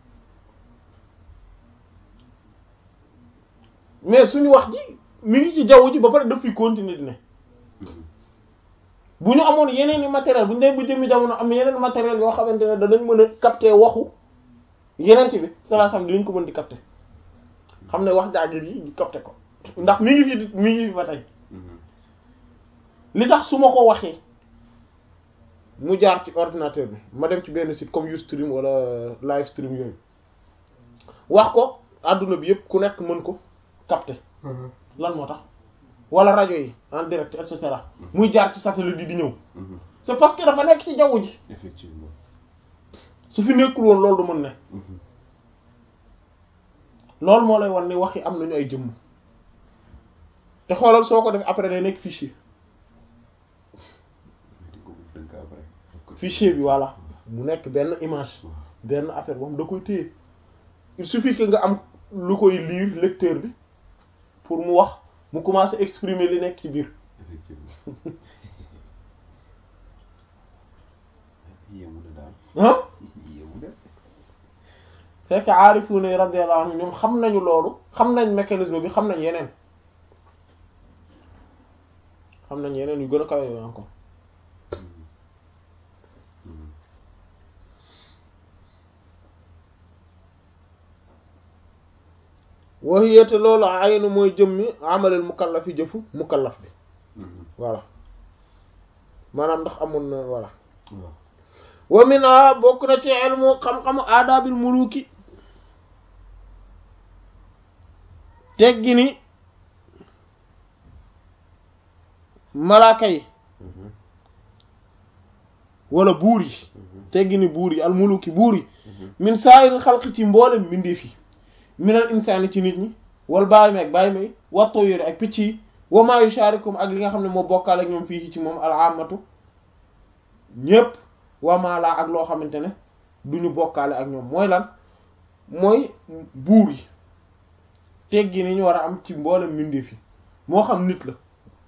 mais suñu wax ji mi ngi ci jaww ji ba pare daf fi continuer di ne Mhm. bu ñu amoon yeneen i matériel bu ñu dee bu jëmmi jamono am yeneen matériel yoo xamante ne danañ mën a capter waxu yeneen ci bi sallallahu alayhi wasallam dinañ ko mën di capter xam ne wax jaajëf yi ñu capter ko ndax mi ngi fi di- mi ngi fi ba tey Mhm. li tax su ma ko waxee mu jaar ci ordinateur bi ma dem ci benn site comme Ustream wala Livestream yooyu wax ko adduna bi yëpp ku nekk mën ko capter lan moo tax wala rajo yi en direct et cetera muy jaar ci satellite yi di ñëw Mhm. c'est parce que dafa nekk ci jaww ji effectivement su fi nekkul woon loolu du mën ne Mhm. loolu moo lay wan ni wax yi am nañu ay jëmm te xoolal soo ko def après day nekk fichier di ko dënk après fichier bi voilà mu nekk benn image waaw benn affaire boobu da koy téye il suffit que nga am lu koy lire lecteur bi pour mu wax mu commencer exprimer li nekk ci biir effectivement yéemu na daal ah yéemu na fekk aarifu ne radiyallahu anhu ñoom xam nañu loolu xam nañ mécanisme bi xam nañ yeneen xam nañ yeneen yu gën a kawe yooyu encore Mhm. Mhm. waxiyete loolu aynu mooy jëmmi amalel mukallaf yi jëfu mukallaf bi Mhm. voilà maanaam ndax amoon na voilà waaw wa mina bokk na ci ilmu xam-xamu aadaabil muluki teggi ni malaaka yi wala buur yi teggi ni buur yi almuluki buur yi min saayir xalqi ci mboolem mbindeef yi minal insaani ci nit ñi wal bàyyi may ak bàyyi may watto yére ak picc yi wa maa yusharikum ak li nga xam ne moo bokkaale ak ñoom fii ci moom al amatu ñépp wa maa laa ak loo xamante ne duñu bokkaale ak ñoom mooy lan mooy buur yi teggi ni ñu war a am ci mboolem mbindeef yi moo xam nit la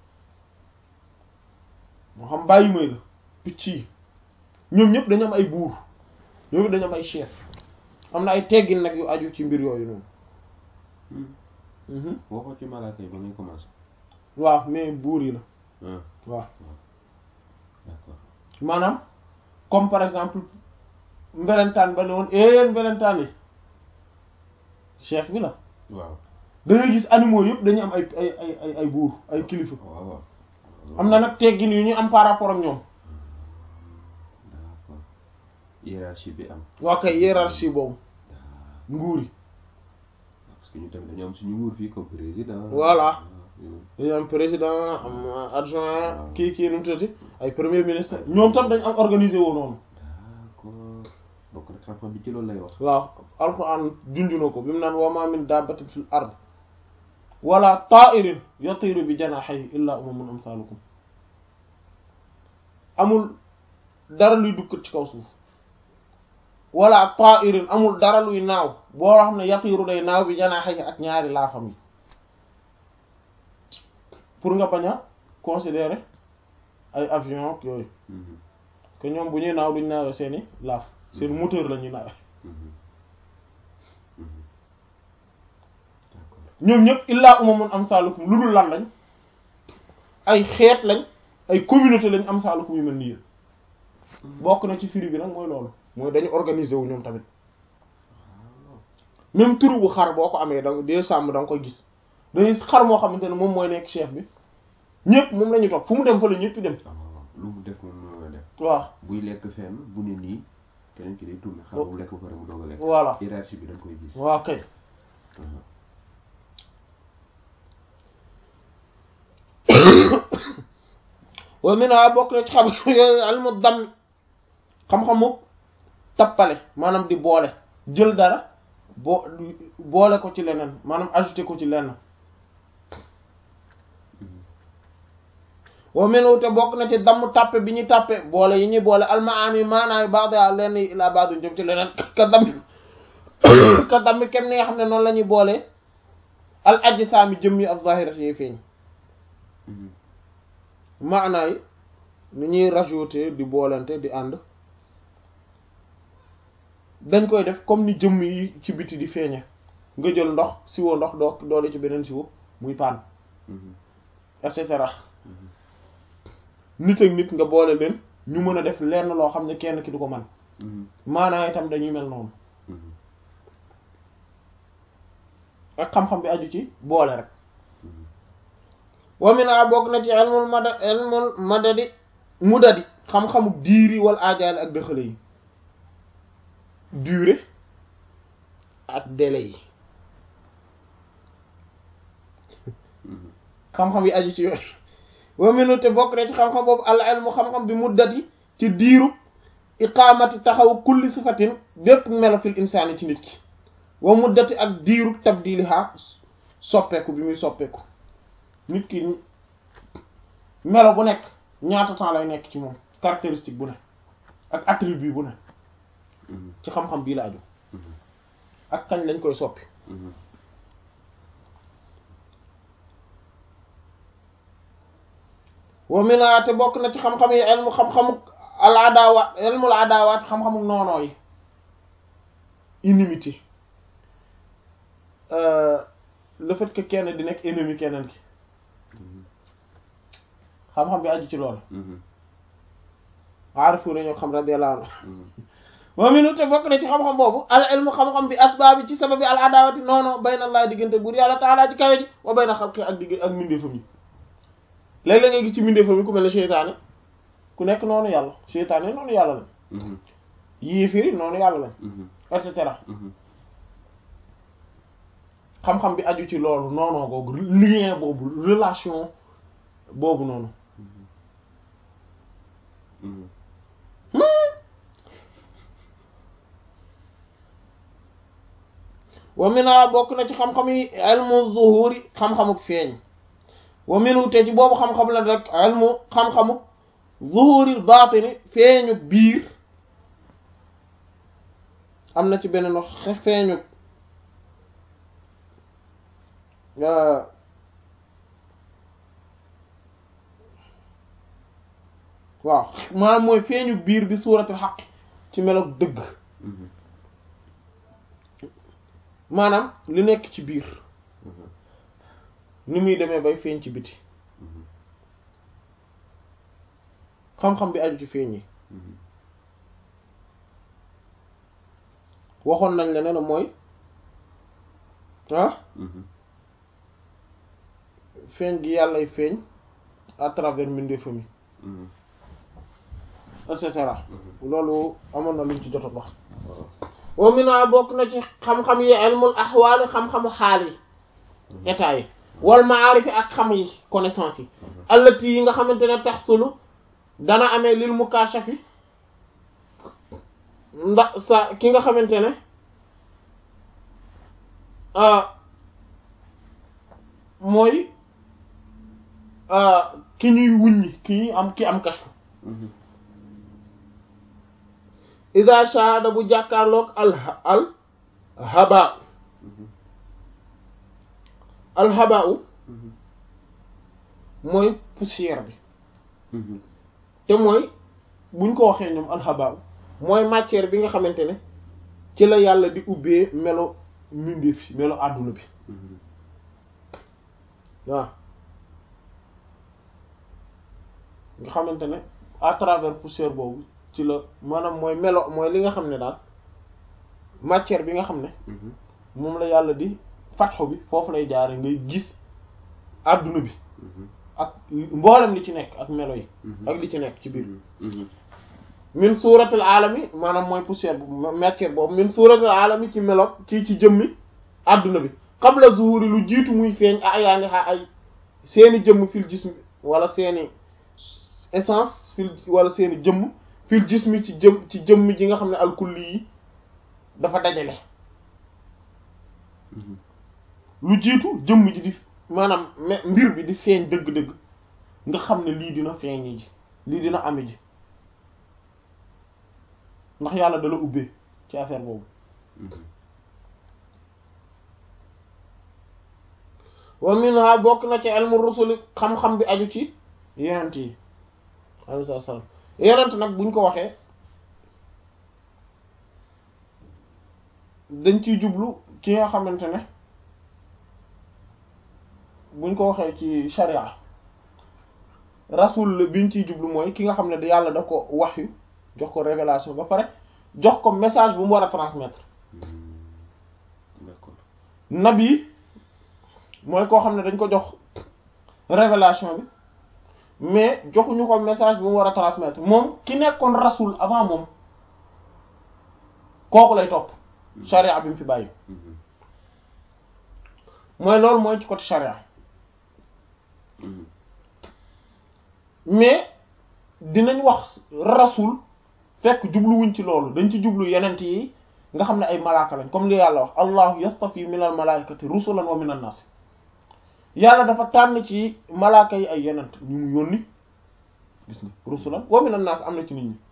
moo xam bàyyi may la picc yi ñoom ñëpp dañu am ay buur ñoom dañu am ay chef am na ay teggin nag yu aju ci mbir yooyu noonu waxoo ci malaaka yi ba ngay commencé waaw mais buur yi la waaw d'accord maanaam comme par exemple mbelentaan ba ne woon éen mbelentaan yi chef bi la waaw da ngay gis animaux yëpp dañu am ay ay ay ay ay buur ay kilifa waaw waaw am na nag teggin yu ñu am par rapport ak ñoom d'accord hiérarchie bi am waa kay hiérarchie boobu nguur yi parce que ñu tamit dañu am suñu nguur fii comme président Voilà. dañu am président am adjoint kii kii nu mu tuddati ay premier ministre ñoom tam dañ am organisé woo noonu d'accord donc nag xam-xam bi ci loolu lay wax waaw alquran junju na ko bi mu naan wa ma min dabbatin fil ard wala ta'irin yatiru bi janahihi illa umamun amsalukum amul dara luy dukkat ci kaw suuf wala ta'irin amul dara luy naaw boo xam ne yatiru day naaw bi janahihi ak ñaari laafam yi pour nga bañ a considérer ay avion ak yooyu Mhm, que ñoom bu ñuy naaw duñ naawee seeni laaf seen moteur la ñuy naawee mhm, mhm. d'accord ñoom ñëpp illaa umamun amsalukum lu dul lan lañ ay xeet lañ ay communauté lañ amsalukum yu mel ni yéen bokk na ci firi bi nag mooy loolu mooy dañu organiser wu ñoom tamit même turu bu xar boo ko amee da dee sàmm da nga koy gis dañuy xar moo xamante ne moom mooy nekk chef bi ñëpp moom la ñu topp fu mu dem fa la ñëpp dem ah waaw lu mu def moom noonu la def waaw buy lekk fenn bu ne nii keneen ki day tourné xar bu lekk ba pare mu doog a lekk voilà hiérarchie bi da nga koy gis waaw kay Mhm. wa mina bokk na ci xam yooyu almu dam xam-xamu tappale maanaam di boole jël dara boo boole ko ci leneen maanaam ajouté ko ci leneen wa minu te bokk na ci damm tàppe bi ñuy tàppe boole yi ñuy boole almaani maanaam baax da lenn yi laa baax du jëm ci leneen ka dammi ka dammi kem ni nga xam ne noonu la ñuy boole al ajsaami jëm yi ak zahirat yi feeñ Mhm. maanaa yi ni ñuy rajouter di boolante di ànd dañ koy def comme ni jëmm yi ci biti di feeñe nga jël ndox siwo ndox doo doole ci beneen siwo muy paan Mhm. et cetera nit ak nit nga boole leen ñu mën a def lenn loo xam ne kenn ki du ko man Mhm. maanaa itam dañuy mel noonu Mhm. ak xam-xam bi aju ci boole rek Mhm. wa mina bokk na ci ilmul mada ilmul madadi mudadi xam-xamu diiri wal aajaali ak dëxale yi durée ak délai yi Mhm. xam-xam yi aju ci yooyu wa minu te bokk na ci xam-xam boobu al ilmu xam-xam bi muddati ci diiru iqaamati taxaw kulli sifatin bépp melo fil insaani ci nit ki wa muddati ak diiru tabdiliha soppeeku bi muy soppeeku nit ki melo bu nekk ñaata temps lay nekk ci moom caractéristique bu ne ak attribut bu ne Mhm. ci xam-xam bii la aju Mhm. ak kañ lañ koy soppi Mhm. wa mina te bokk na ci xam-xam yi ilmu xam-xamu al adawaat ilmul adawaat xam-xamu noonoo yi inimité Euh, le fait que kenn di nekk ennemi keneen ki Mhm. xam-xam bi aju ci loolu Mhm. aarifu nañoo xam radiyallahu anhu Mhm. wa minu te bokk na ci xam-xam boobu al ilmu xam-xam bi asbaabi ci sababi al adawati noono bayna allah diggante buur yàlla taala ci kawe ji wa bayna xalqi ak digg ak mbindeefam yi léeg-léeg nga gis ci mbindeefam yi ku mel ne seytaane ku nekk noonu yàlla seytaane noonu yàlla lañ Mhm. yéefiri noonu yàlla lañ Mhm. et cetera Mhm. xam-xam bi aju ci loolu noonoo googu lien boobu relation boobu noonu wa mina bokk na ci xam-xam yi ilmu zuhuri xam-xamuk feeñ wa minu te ci boobu xam-xam la rek ilmu xam-xamuk zuhuri baatini feeñu biir am na ci beneen wax feeñu waaw maanaam mooy feeñu biir bi suuratul xaq ci meloog dëgg maanaam li nekk ci biir ni muy demee bay feeñ ci biti xam-xam bi aju ci feeñ yi waxoon nañ la ne la mooy ah feeñ gi yàllay feeñ à travers mbindeefam yi et cetera loolu amoon na luñ ci jot a wax wa mina bokk na ci xam-xam yi ilmul ahwaali xam-xamu xaal yi état yi wal maarif ak xam yi connaissance yi allati yi nga xamante ne taxsulu dana amee lil mukashafi ndax sa ki nga xamante ne mooy ki ñuy wuññi ki ñuy am ki am kashfu ida shahada bu jàkkaarloog al al habaa al habaa mooy poussière bi te mooy buñ ko waxee ñoom al habaa mooy matière bi nga xamante ne ci la yàlla di ubbee melo mbindeef yi melo àdduna bi waaw nga xamante ne à travers poussière boobu ci la maanaam mooy melo mooy li nga xam ne daal matière bi nga xam ne moom la yàlla di fatxu bi foofu lay jaare ngay gis àdduna bi ak mboolem li ci nekk ak melo yi ak li ci nekk ci biir min suuratul alami maanaam mooy poussière bu matière boobu min suuratul alami ci melo ci ci jëmmi àdduna bi qabla zuhuri lu jiitu muy feeñ ayaani xa ay seeni jëmm fil jismi wala seeni essence fil wala seeni jëmm fil jismi ci jëm ci jëmm ji nga xam ne alkulli yi dafa dajale lu jiitu jëmm ji di maanaam mbir bi di feeñ dëgg-dëgg nga xam ne lii dina feeñ ji lii dina ame ji ndax yàlla dala ubbee ci affaire boobu wa minha bokk na ci ilmu rusuli xam-xam bi aju ci yonent yi alayhi salaam yonent nag buñ ko waxee dañ ciy jublu ki nga xamante ne buñ ko waxee ci sharia rasul la biñ ciy jublu mooy ki nga xam ne yàlla da ko wahyu jox ko révélation ba pare jox ko message bu mu war a transmettre d'accord nabi mooy koo xam ne dañ ko jox révélation bi mais joxuñu ko message bu mu war a transmettre moom ki nekkoon rasul avant moom kooku lay topp charia bi mu fi bàyyi mooy loolu mooy ci côté charia mais dinañ wax rasul fekk jubluwuñ ci loolu dañ ci jublu yenent yi nga xam ne ay malaaka lañ comme li yàlla wax allahu yastafi min al malaikati rusulan wa min an nas yàlla dafa tànn ci malaaka yi ay yenent ñu mu yónni gis nga rusulan wa min an nas am na ci nit ñi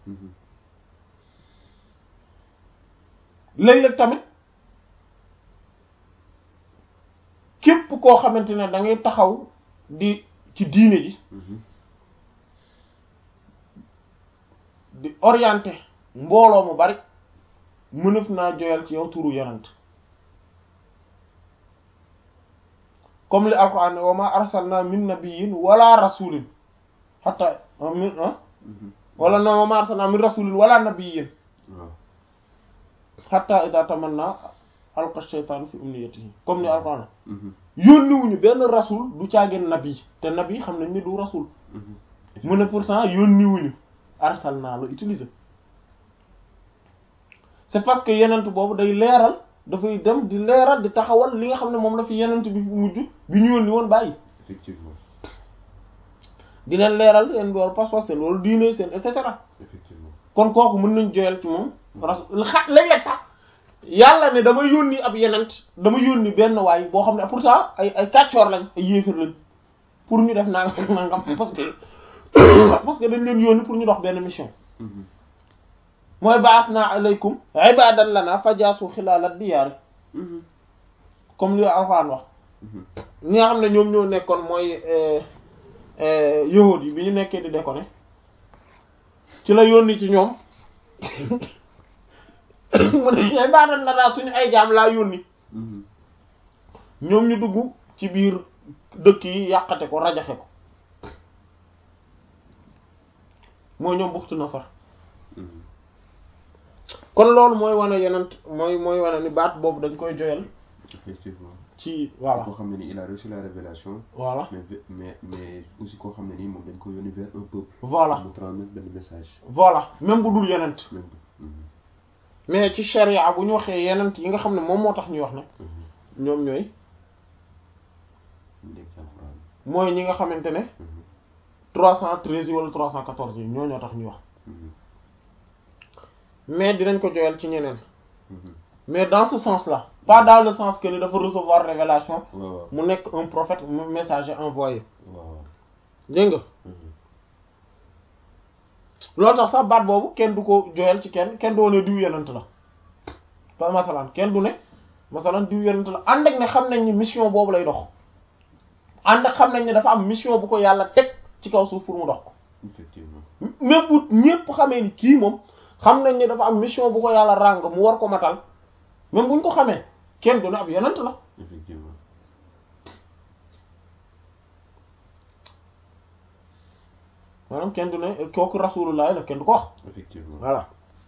léeg-léeg tamit képp koo xamante ne da ngay taxaw di ci diine ji di orienté mbooloo mu bari mënef naa joyal ci yow turu yonent comme li alquran ne wa ma arsalna min nabiyyin wala rasulin hatta min wala na wa ma arsalna min rasulin wala nabiyyin hatta idha tamanna alqa shaytan fi umniyatihi comme ni alquran yónniwuñu benn rasul du caageen nabi te nabi xam nañ ni du rasul mu ne pourtant yónniwuñu arsalna la utiliser c'est parce que yenent boobu day leeral dafay dem di leeral di taxawal li nga xam ne moom la fi yenent bi mujj bi ñu yónni woon bàyyi effectivement di leen leeral seen boor pas-pas seen loolu diine seen et cetera effectivement kon kooku mën nañ joyal ci moom rasul xa léeg-léeg sax yàlla ne dama yónni ab yenent dama yónni benn waay boo xam ne pourtant ay ay kàccoor lañ ay yéefar lañ pour ñu def nangam nangam parce que parce que dañ leen yónni pour ñu dox benn mission Mhm. mooy ba'athna alaykum ibadan lana fajaasu xilaala diyaari Mhm. comme li Alxuraan wax Mhm. ñi nga xam ne ñoom ñoo nekkoon mooy yahuud yi bi ñu nekkee di déconner ci la yónni ci ñoom mu ne ibadan lana suñu ay jaam laa yónni Mhm. ñoom ñu dugg ci biir dëkk yi yàqate ko rajaxe ko mooy ñoom buxtu nasar Mhm. kon loolu mooy wane yenent mooy mooy wane ni baat boobu dañ koy joyal effectivement ci voilà koo xam ne ni il a reçu la révélation voilà mais ve- mais mais aussi koo xam ne nii moom dañ ko yónni vers un peuple voilà mu transmettre benn message voilà même bu dul yenent même Mhm. mais ci charia bu ñu waxee yenent yi nga xam ne moom moo tax ñuy wax nag Mhm. ñoom ñooy ñu nekk ci alxuraan mooy ñi nga xamante ne Mhm. 313 yi wala 314 yi ñoo ñoo tax ñuy wax Mhm. mais dinañ ko joyal ci ñeneen Mhm. mais dans ce sens là pas dans le sens que ni dafa recevoir révélation waaw waaw mu nekk un prophète un messager envoyé waaw waaw dégg nga Mhm. loolu tax sax baat boobu kenn du ko joyal ci kenn kenn du wane diw yenent la pas masalan kenn du ne masalan diw yenent la ànd ak ne xam nañ ni mission boobu lay dox ànd ak xam nañ ne dafa am mission bu ko yàlla teg ci kaw suuf pour mu dox ko effectivement même bu ñépp xamee ni kii moom xam nañ ne dafa am mission bu ko yàlla ràng mu war ko matal même buñ ko xamee kenn du ne ab yenent la effectivement maanaam kenn du ne kooku rasulullah la kenn du ko wax effectivement voilà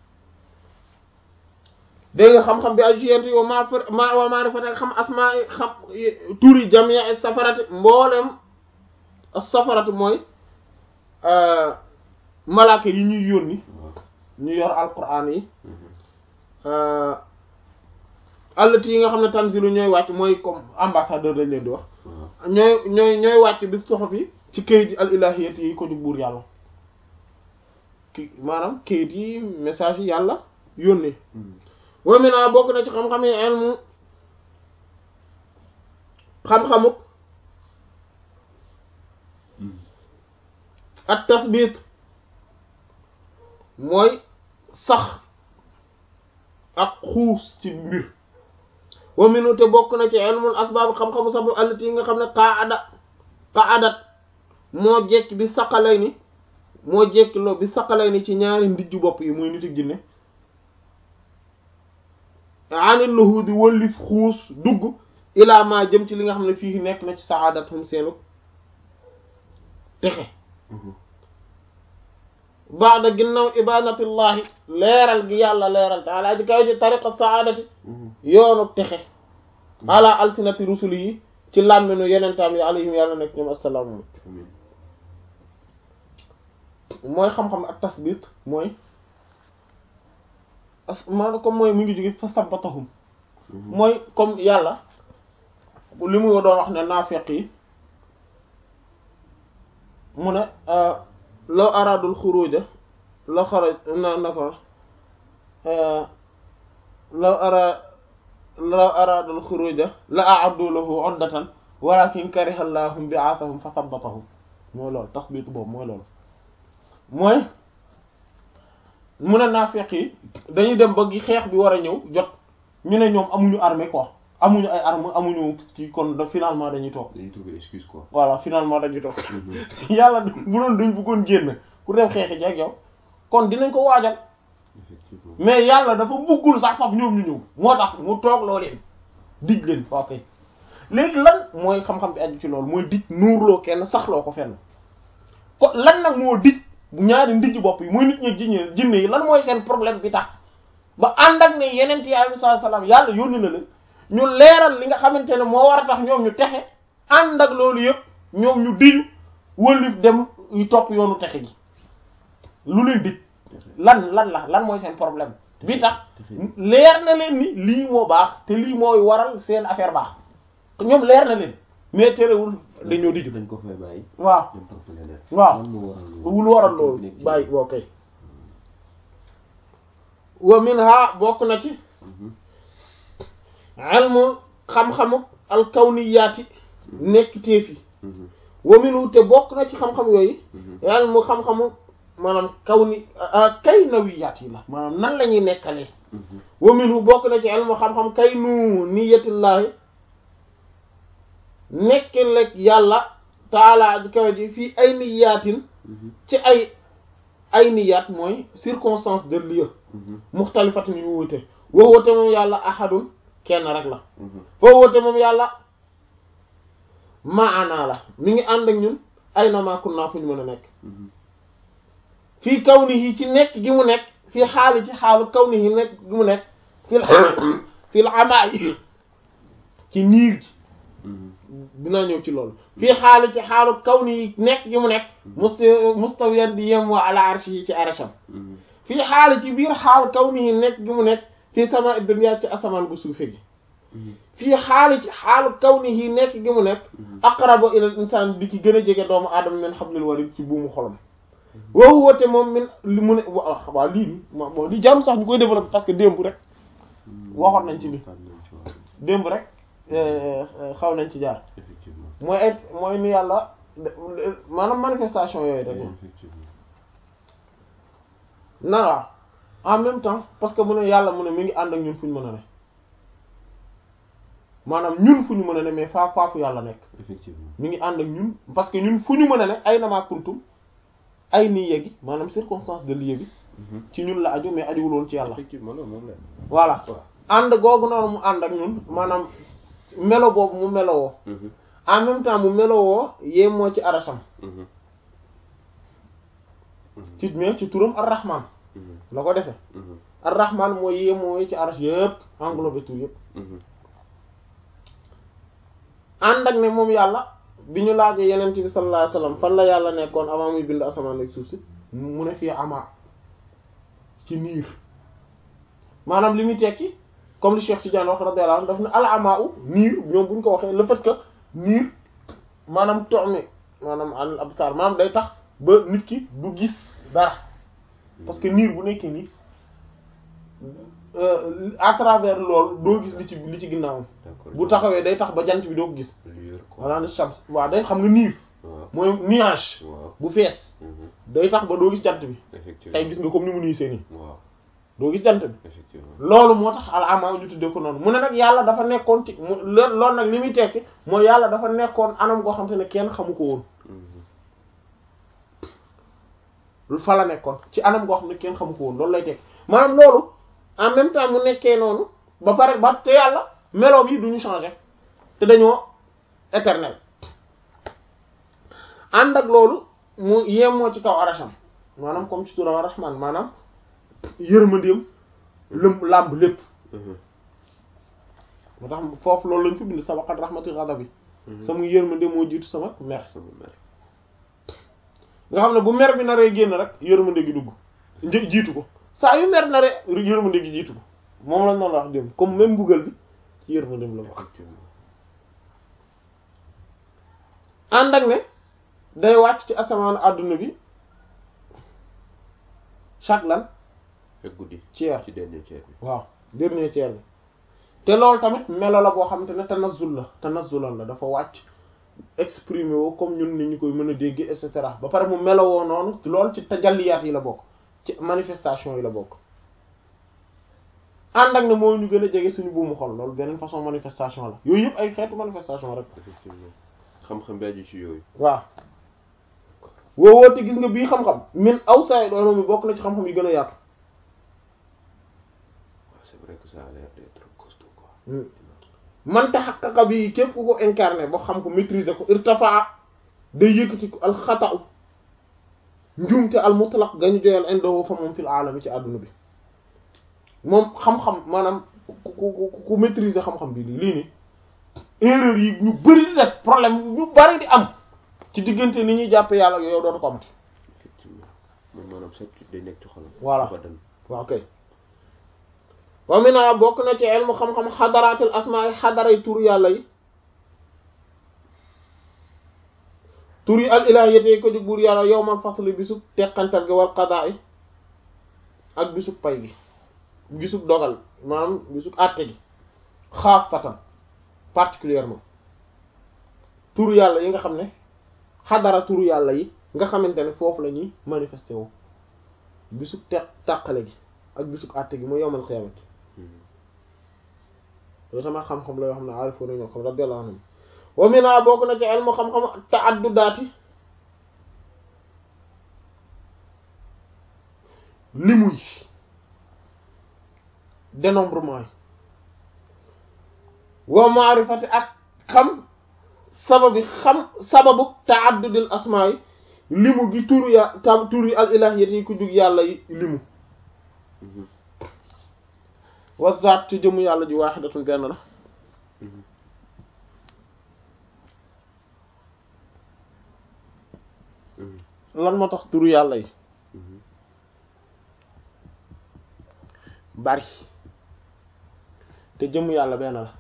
dégg nga xam-xam bi ay jiyent yow maa fa ma waa maarifat ak xam asmaa xam turi jamia as safarati mboolem as safarati mooy malaaka yi ñuy yónni waaw ñu yor alquran yi Mhm. allati yi nga xam ne tanzilu ñooy wàcc mooy comme ambassadeur lañ leen di wax waaw ñooy ñooy ñooy wàcc bi soxof yi ci kayit yi al ilahiyati yi ko jug buur yàlla ki maanaam kayit yi message yi yàlla yónnee Mhm. wa mina bokk na ci xam-xam yi ilmu xam-xamuk Mhm. ak tasbit mooy sax ak xuus ci mbir wa minu te bokk na ci ilmul asbaab xam-xamu sabab allati yi nga xam ne qaada qaadat moo jekk bi saqalay ni moo jekk loo bi saqalay ni ci ñaari ndijju bopp yi muy nit ak jinne anil nuhudi wëllif xuus dugg ilaa ma jëm ci li nga xam ne fii nekk na ci saadatum seenu texe Mhm. baada ginnaaw ibadatillahi leeral gi yàlla leeral taala ji kaw ji tariqa saadati Mhm. yoonu texe ala alsinati rusuli yi ci làmminu yenentaam yi alayhim yàlla nekk ñoom assalaamu Amiin. mooy xam-xam ak tasbit mooy as maanaam comme mooy mu ngi jóge fa sabbatahum Mhm. mooy comme yàlla li mu doon wax ne naafeq yi mu ne law aradul xuruja la xaraj na na ko law ara law aradul xuruja la a'addu lahu uddatan walakin kariha Allahum bi'athahum fa sabbatahum mooy loolu tasbit boobu mooy loolu mooy mu ne naafeq yi dañuy dem ba gi xeex bi war a ñëw jot ñu ne ñoom amuñu armée quoi amuñu ay arme amuñu kii kon da finalement dañuy toog dañuy trouver excuse quoi. voilà finalement dañuy toog Mhm. yàlla bu doon dañ bëggoon génn pour dem xeexi ji ak yow kon dinañ ko waajal effectivement. mais yàlla dafa bëggul sax faf ñoom ñu ñëw moo tax mu toog loo leen dig leen ok léegi lan mooy xam-xam bi aju ci loolu mooy dig nuurloo kenn saxloo ko fenn ko lan nag moo dig bu ñaari ndijj bopp yi mooy nit ñi jinne jinne yi lan mooy seen problème bi tax ba ànd ak ne yeneen yi alayhi salaam yàlla yónni na leen ñu leeral li nga xamante ne moo war a tax ñoom ñu texe ànd ak loolu yëpp ñoom ñu diñu wëlif dem yu topp yoonu texe gi lu leen dig lan lan la lan mooy seen problème bi tax leer na leen ni lii moo baax te lii mooy waral seen affaire baax ñoom leer na leen mais terewul dañoo di jub dañ ko fay bàyyi waaw dem topp leneen waaw lan moo waral loolu wul waral loolu nekk ci- bàyyi boo kay wa minha bokk na ci Mhm. ilmu xam-xamu alkawniyaati nekk téefi Mhm. wa minhu te bokk na ci xam-xam yooyu Mhm. ilmu xam-xamu maanaam kawni kay nawiyaat yi la maanaam nan la ñuy nekkalee Mhm. wa minhu bokk na ci ilmu xam-xam kay nu niyatullaahi nekk lekk yàlla taalaa ji kawe ji fii ay niyaatin Mhm. ci ay ay niyaat mooy circonstance de lieu Mhm. muxtalifatin yu wute woo woote moom yàlla ahadun kenn rek la Mhm. foo woote moom yàlla maanaa la mi ngi ànd ak ñun ay na maa kun naa fu ñu mën a nekk Mhm. fii kaw ni yi ci nekk gi mu nekk fii xaali ci xaalu kaw ni yi nekk gi mu nekk fii fii amaa yi ci niir gi Mhm. dinaa ñëw ci loolu fii xaali ci xaalu kaw ni yi nekk gi mu nekk musta mustawiyan di yem waa ala arshi yi ci arasham Mhm. fii xaali ci biir xaal kaw ni yi nekk gi mu nekk fii sama dunya ci asamaan bu suufe gi Mhm. fii xaali ci xaalu kaw ni yi nekk gi mu nekk Mhm. aqrabu ilal insaan di ki gën a jege doomu aadama min hablil warid ci buumu xolam woowu woote moom min li mu ne wa waaw lii nii bon li jarul sax ñu koy développer parce que démb rek Mhm. waxoon nañ ci lii. waxoon nañ ci waaw. démb rek euh, euh, xaw nañ ci jaar effectivement mooy ay mooy ni yàlla maanaam manifestation yooyu rek effectivement na waaw en même temps parce que mu ne yàlla mu ne mi ngi ànd ak ñun fu ñu mën a ne maanaam ñun fu ñu mën a ne mais faa faafu yàlla nekk effectivement mi ngi ànd ak ñun parce que ñun fu ñu mën a ne ay namaa kuntum ay nii yegi maanaam circonstance de lieu bi Mhm. ci ñun la aju mais ajuwul woon ci yàlla effectivement loolu moom la voilà waaw ànd googu noonu mu ànd ak ñun maanaam melo boobu mu melowoo Mhm. en même temps mu melowoo yee moo ci arasam Mhm. Mhm. ci mais ci turam ar-rahman Mhm. la ko defee Mhm. ar-rahman mooy yee mooy ci aras yëpp englobé tout yëpp Mhm. ànd ak ne moom yàlla bi ñu laajee yeneen bi sallallahu alayhi wasallam fan la yàlla nekkoon avant muy bind asamaan ak suuf si mu ne fii ama ci niir maanaam li muy tekki comme li Cheikh Tidiane wax radiyallahu anhu daf ne al ama u niir ñoom bu ñu ko waxee le fait que niir maanaam toxmi maanaam al absar maanaam day tax ba nit ki du gis dara parce que niir bu nekkee nii euh, à travers loolu doo gis li ci li ci ginnaawam d'accord bu taxawee day tax ba jant bi doo ko gis lueur quoi walla ne shams waaw day xam nga niir waaw mooy nuage waaw bu fees Mhm. day tax ba doo gis jant bi effectivement tey gis nga comme ni mu niisee nii waaw doo gis jant bi effectivement loolu moo tax al ama ñu tuddee ko noonu mu ne nag yàlla dafa nekkoon ci mu lo- loolu nag li muy tekki mooy yàlla dafa nekkoon anam goo xam te ne kenn xamu ko woon Mhm. fa la nekkoon ci anam goo xam ne kenn xamu ko woon loolu lay tekki maanaam loolu en même temps mu nekkee noonu ba pare ba te yàlla meloom yi duñu changer te dañoo éternel ànd ak loolu mu yemoo ci kaw arasham maanaam comme ci turam rahman maanaam yërmandeem lëm làmb lépp Mhm. moo tax foofu loolu lañ fi bind sabaqat rahmati ghadabi Mhm. sama yërmande moo jiitu sama mer sama mère nga xam ne bu mer bi naree génn rek yërmande gi dugg një jiitu ko saa yu mer naree yërmande gi jiitu ko moom lañ noonu wax dem comme même mbugal bi ci yërmandeem la bokk effectivement ànd ak ne day wàcc ci asamaan àdduna bi chaque lan ak guddi tiers ci dernier tiers bi waaw dernier tiers bi te loolu tamit melo la boo xamante ne tanazzul la tanazzulan la dafa wàcc exprimer woo comme ñun ni ñu koy mën a dégg et cetera ba pare mu melo woo noonu loolu ci tajalliyaat yi la bokk ci manifestation yi la bokk ànd ak ne moo ñu gën a jege suñu buumu xol loolu beneen façon manifestation la yooyu yëpp ay xeetu manifestation rek effectivement xam-xam bi aju ci yooyu waaw woo woote gis nga bii xam-xam min aw saay doona mi bokk na ci xam-xam yi gën a yaatu waaw c'est vrai que ça a l'air d'être costaud quoi man taxaqaqa bi képp ku ko incarné ba xam ko maîtriser ko irtafaa day yëkkati ko alxata'u njuumte al mutlaq gañu joyal indahu fa moom fil aalami ci àdduna bi moom xam-xam maanaam ku ku ku maîtriser xam-xam bi lii lii nii erreur yi ñu bari di def problème ñu bari di am ci diggante ni ñuy jàppe yàlla yow dootu ko amati effectivement moom maanaam certitude day nekk ci xolam Voilà. abadan waaw kay wa mina bokk na ci ilmu xam-xam xadaraatil asmaa yi xadaray tur yàlla yi tur yi al ilahiyyati ko jóg buur yàlla yawmal fasli bisub teqantal gi wal qada'i ak bisub pay gi bisub dogal maanaam bisub àtte gi xaasatan particulièrement tur yàlla yi nga xam ne xadara tur yàlla yi nga xamante ne foofu la ñuy manifesté woo bisub te tàqale gi ak bisub àtte gi mooy yawmal qiyaamati loolu sama xam-xam la yoo xam ne aarifu nañoo xam radiyallahu anhum wa mina bokk na ci ilmu xam-xam ta'addudaati limu yi dénombrement yi wa ma'rifati ak xam sababi xam sababu ta'addudil asmaa yi limu gi turu ya tam turu yi al ilahiyyati yi ku jug yàlla yi limu wa zaat ci jëmu yàlla ji waaxidatun benn la lan moo tax turu yàlla yi bari te jëmm yàlla benn la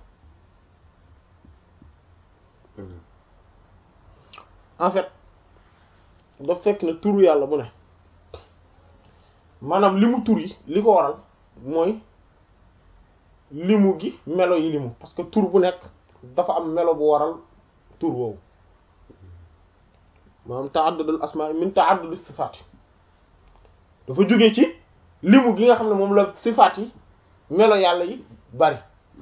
en fait daf fekk ne turu yàlla bu ne maanaam limu tur yi li ko waral mooy limu gi melo yi limu parce que tur bu nekk dafa am melo bu waral tur woowu maanaam ta'addudul asmaa min ta'addudis sifaat dafa jóge ci limu gi nga xam ne moom la sifaat yi melo yàlla yi bari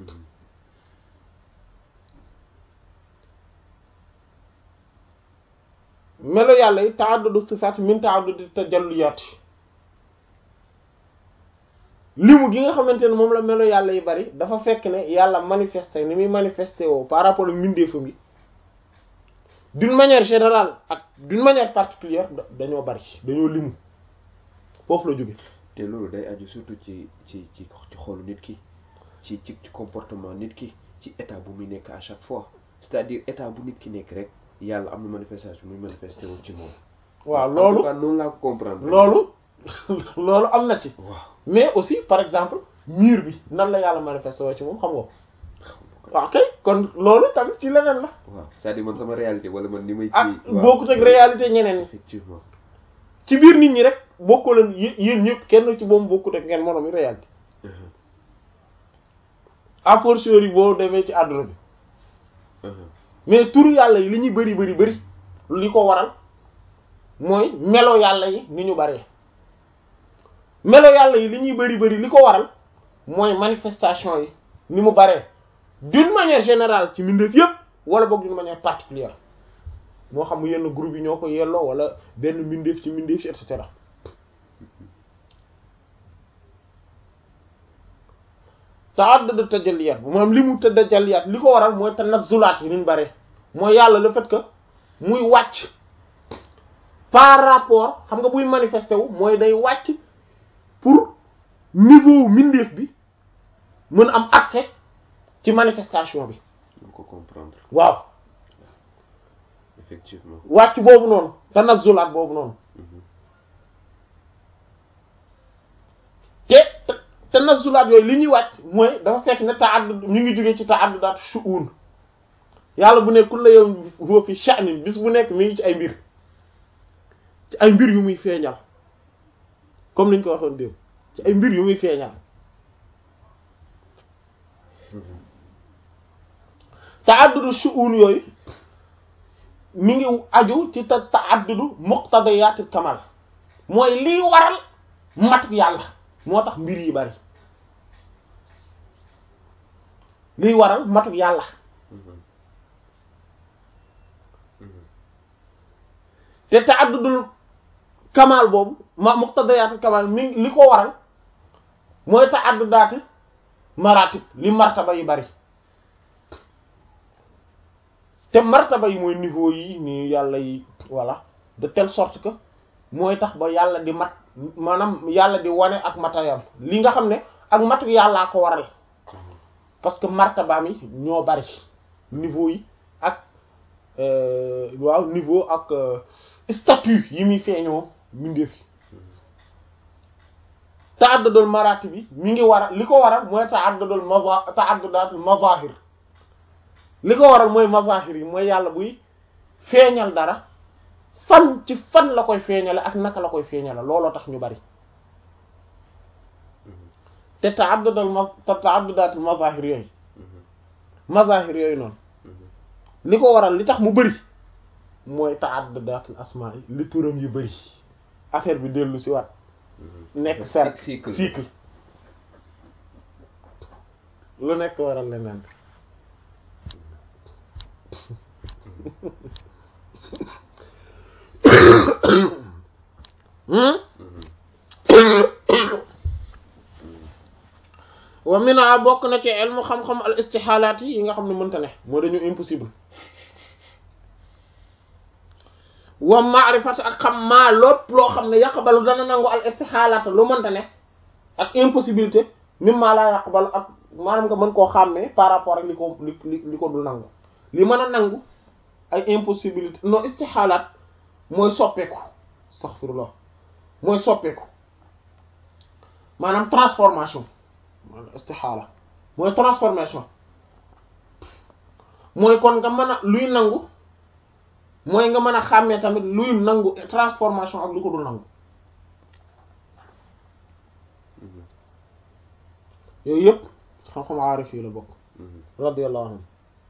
melo yàlla yi ta'addudu sifaat min ta'addudi tajalliyaat limu gi nga xamante ne moom la melo yàlla yi bari dafa fekk ne yàlla manifesté ni muy manifesté woo par rapport ak mbindeefam yi d'une manière générale ak d'une manière particulière dañoo bari dañoo limu foofu la jóge te loolu day aju surtout ci ci ci ci xolu nit ki ci ci ci comportement nit ki ci état bu muy nekk à chaque fois c'est-à-dire état bu nit ki nekk rek yàlla am na manifestation muy manifesté wu ci moom. waaw loolu en tout cas noonu laa ko comprendre. loolu loolu am na ci. waaw mais aussi par exemple mur bi nan la yàlla manifesté woo ci moom xam nga ko. waaw kay kon loolu tamit ci leneen la. waaw c'est-à-dire man sama réalité wala man ni may. ak kii waaw bokkut ak réalité ñeneen ñi. effectivement. ci biir nit ñi rek bokkoo leen yé- yéen ñëpp kenn ci moom bokkut ak ngeen moroom yi réalité. a fortiori boo demee ci àdduna bi. mais turu yàlla yi li ñuy bari bari bari li ko waral mooy melo yàlla yi ni ñu baree melo yàlla yi li ñuy bari bari li ko waral mooy manifestation yi ni mu baree d'une manière générale ci mbindeef yépp wala boog d'une manière particulière moo xam yenn groupe yi ñoo ko yelloo wala benn mbindeef ci mbindeef ci et cetera ta'addud tajalliyat maanaam li mu tajalliyat li ko waral mooy tanazzulaat yi niñ bare mooy yàlla le fait que muy wàcc par rapport xam nga buy manifesté wu mooy day wàcc pour niveau mindeef bi mën am accès ci manifestation bi mën ko comprendre waaw effectivement. wàcc boobu noonu tanazzulaat boobu noonu te tanazzulaat yooyu li ñuy wàcc mooy dafa fekk ne ta'addud ñu ngi jógee ci ta'addudaat shu'un yàlla bu ne kullu yawmin huwa fi sha'nin bis bu nekk mi ngi ci ay mbir ci ay mbir yu muy feeñal comme niñ ko waxoon démb ci ay mbir yu muy feeñal ta'addudu shu'un yooyu mi ngi aju ci ta ta'addudu muqtadiyaatil kamal mooy liy waral mat yàlla moo tax mbir yi bari liy waral matuk yàlla te ta'addudul kamal boobu ma muqtadiyaatil kamal mi li ko waral mooy ta'addudaati maratib li martaba yi bari te martaba yi mooy niveau yi ni yàlla yi voilà de telle sorte que mooy tax ba yàlla di mat maanaam yàlla di wane ak matayam li nga xam ne ak matuk yàllaa ko waral parce que martabaam yi ñoo bari niveau yi ak waaw niveau ak statut yi muy feeñoo mindeef yi ta'addudul maratib bi mi ngi waral li ko waral mooy ta'addudul maza ta'addudatul mazahir li ko waral mooy mazahir yi mooy yàlla buy feeñal dara fan ci fan la koy feeñale ak naka la koy feeñale looloo tax ñu bari te ta'addudal ma te ta'addudatul mazahir yooyu mazahir yooyu noonu li ko waral li tax mu bari mooy ta'addudatul asmaa yi li turam yu bari affaire bi dellu si waat nekk cercle cycle cycle lu nekk waral leneen hmm wa mina bokk na ci ilmu xam-xam al istixaalaat yi yi nga xam ne mënta ne moo dañu impossible wa maarifat ak xam maa lépp loo xam ne yaqbalu dana nangu al istixaalaat lu mënta ne ak impossibilité mim maa laa yaqbalu ak maanaam nga mën koo xàmmee par rapport ak li ko li li li ko dul nangu li mën a nangu ay impossibilité non istixaalaat mooy soppeeku astaghfirullah mooy soppeeku maanaam transformation maanaam istixaala mooy transformation mooy kon nga mën a luy nangu mooy nga mën a xàmmee tamit luy nangu transformation ak lu ko dul nangu yooyu yëpp xam-xam aarif yi la bokk radiyallahu anhu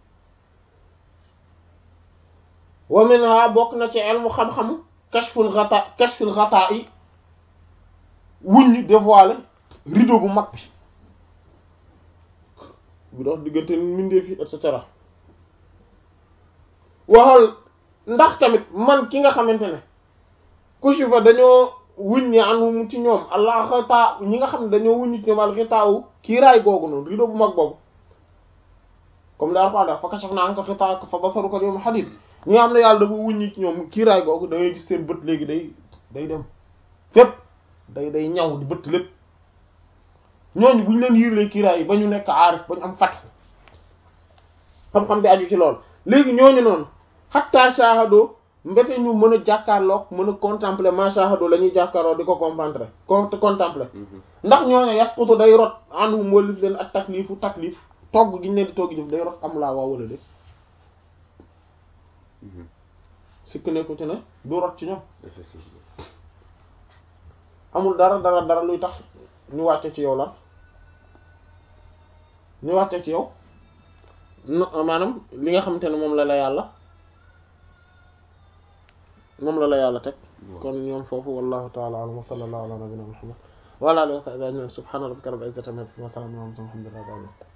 wa minha bokk na ci ilmu xam-xamu kashful ghata kashful ghata yi wuññi dévoiler rideau bu mag bi bu dox diggante mbindeef yi et cetera waxal ndax tamit man ki nga xamante ne kushifa dañoo wuññi anum ci ñoom allah xataa ñi nga xam ne dañoo wuññi ci ñoom al xitaawu kiiraay googu noonu rideau bu mag boobu comme daal ko def fa kashafna anka xitaaka fa basaruka al yawma hadid ñi nga xam ne yàlla dafa wuññi ci ñoom kiiraay googu da ngay gis seen bët léegi day day dem fépp day day ñaw di bët lépp ñooñu bu ñu leen yiirlee kiiraay yi ba ñu nekk aarif ba ñu am fat xam-xam bi aju ci lool léegi ñooñu noonu xatta shahado mbete ñu mën a jàkkaarloog mën a contempler ma shahado la ñuy jàkkaarloo di ko comprendre ko contempler ndax ñooñu yasqutu day rot anhum walif leen ak taklifu taklif togg gi ñu leen di togg jëf day rot am laa waa wala de sikk nekku ci ne du rot ci ñoom amul dara dara dara luy tax ñu wàcce ci yow lan ñu wàcce ci yow no maanaam li nga xamante ne moom la la yàlla moom la la yàlla teg kon ñoom foofu wallahu ta'ala a'lam wa sallallahu ala nabiyyina muhammad wa ala alihi wa sahbihi ajma'in subhana rabbika rabbil izzati amma yasifun wa salamun ala al mursalin walhamdulillahi rabbil alamin